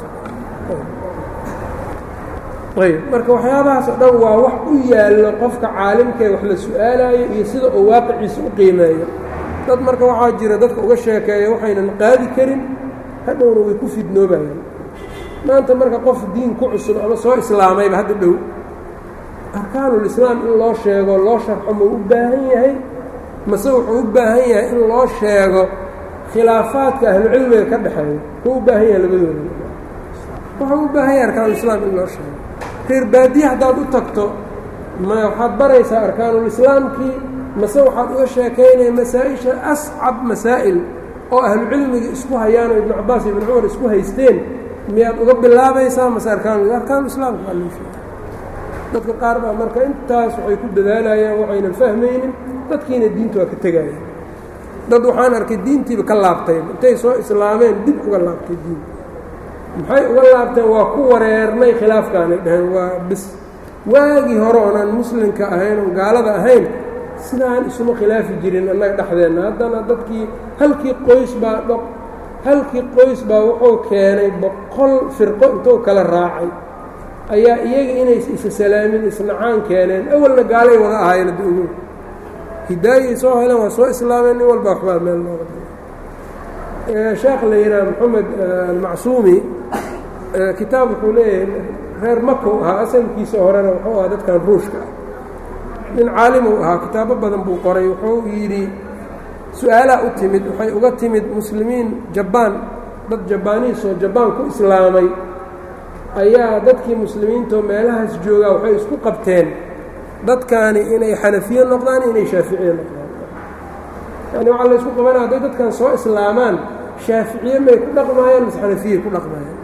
ayb marka waxyaabahaas oo dhan waa wax u yaallo qofka caalimkee wax la su-aalayo iyo sida uu waaqiciisa u qiimeeyo dad marka waxaa jira dadka uga sheekeeya waxaynan qaadi karin hadhowna way ku fidnoobayaan maanta marka qof diin ku cusub ama soo islaamayba hadda dhow arkaanulislaam in loo sheego loo sharxo ma u baahan yahay mase wuxuu u baahan yahay in loo sheego khilaafaadka ahlucilmiga ka dhexeeya kuu u baahan yahay labadooda wuxuu u baahan yahay arkaanulislaam in loo sheego reer baadiye haddaad u tagto ma waxaad baraysaa arkaanulislaamkii mase waxaad uga sheekaynaya masaa-isha ascab masaa'il oo ahlucilmiga isku hayaan oo ibnu cabaas iyo ibnu cumar isku haysteen miyaad uga bilaabaysaa mase arkaan arkaanulislaamka waa loo sheega dadka qaar baa marka intaas waxay ku dadaalayaan waxaynan fahmaynin dadkiina diinta waa ka tegayaan dad waxaan arkay diintiiba ka laabtay intay soo islaameen dib uga laabtay diinta maxay uga laabteen waa ku wareernay khilaafkaanay dhaheen waa bis waagii hore oonaan muslimka ahayn oon gaalada ahayn sidaan isuma khilaafi jirin annaga dhexdeenna haddana dadkii halkii qoys baa dho halkii qoys baa wuxuu keenay boqol firqo intuu kala raacay ayaa iyaga inays isa salaamin isnacaan keeneen awalna gaalay wada ahaayeen adda ugu hidaayay soo heleen waa soo islaameen nin walba waxbaa meel looga da sheekh la yidhaha moxamed almacsuumi kitaab wuxuu leeyahay reer makow ahaa asalkiisa horena wuxuu ahaa dadkan ruushka ah nin caalimuu ahaa kitaabo badan buu qoray wuxuu yidhi su-aalaa u timid waxay uga timid muslimiin jabaan dad jabaaniisoo jabaan ku islaamay ayaa dadkii muslimiintoo meelahaas joogaa waxay isku qabteen dadkaani inay xanafiye noqdaan inay shaaficiye noqdaan yani waxaa la isku qabanaya hadday dadkan soo islaamaan shaaficiye may ku dhaqmaayaan mise xanafiye ku dhaqmaayaan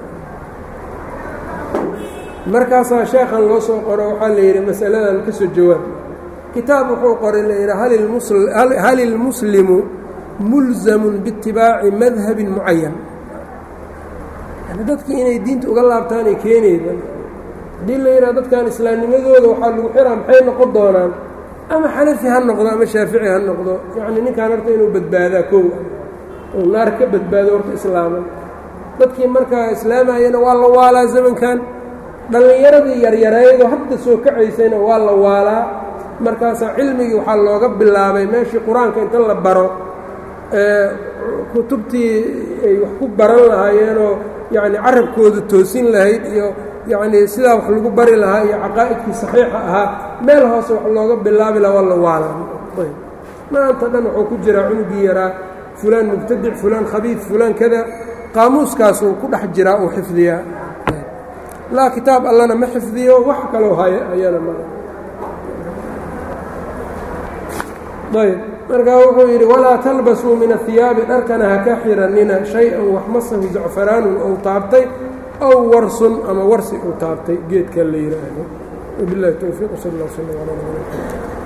markaasaa sheekhan loo soo qoro waxaa la yidhi masaladan ka soo jawaab kitaab wuxuu qoray la yidhi hal ilmuslimu mulzamun biitibaaci madhabin mucayan yani dadkii inay diinta uga laabtaanay keenayda haddii la yidhaha dadkan islaamnimadooda waxaa lagu xiraa maxay noqon doonaan ama xanafi ha noqdo ama shaafici ha noqdo yacni ninkaan horta inuu badbaadaa kow uu naar ka badbaado horta islaaman dadkii markaa islaamayana waa la waalaa zamankan dhallinyaradii yaryareedo hadda soo kacaysayna waa la waalaa markaasaa cilmigii waxaa looga bilaabay meeshii qur-aanka inta la baro kutubtii ay wax ku baran lahaayeenoo yacni carabkooda toosin lahayd iyo yacnii sidaa wax lagu bari lahaa iyo caqaa'idkii saxiixa ahaa meel hoose wax looga bilaabi laha waa la waalaa maanta dhan wuxuu ku jiraa cunugii yaraa fulaan mubtadic fulaan khabiid fulaan kada qaamuuskaasuu ku dhex jiraa uu xifdiyaa laa kitaab allana ma xifdiyo wax kaloo hayana ma ayb markaa wuxuu yidhi walaa talbasuu min ahiyaabi dharkana ha ka xiranina shay-an wax masahu zacfaraanun ou taabtay aw warsun ama warsi uu taabtay geedkan la yidhaahdo wabilahi towfiiq sal اllah sl ala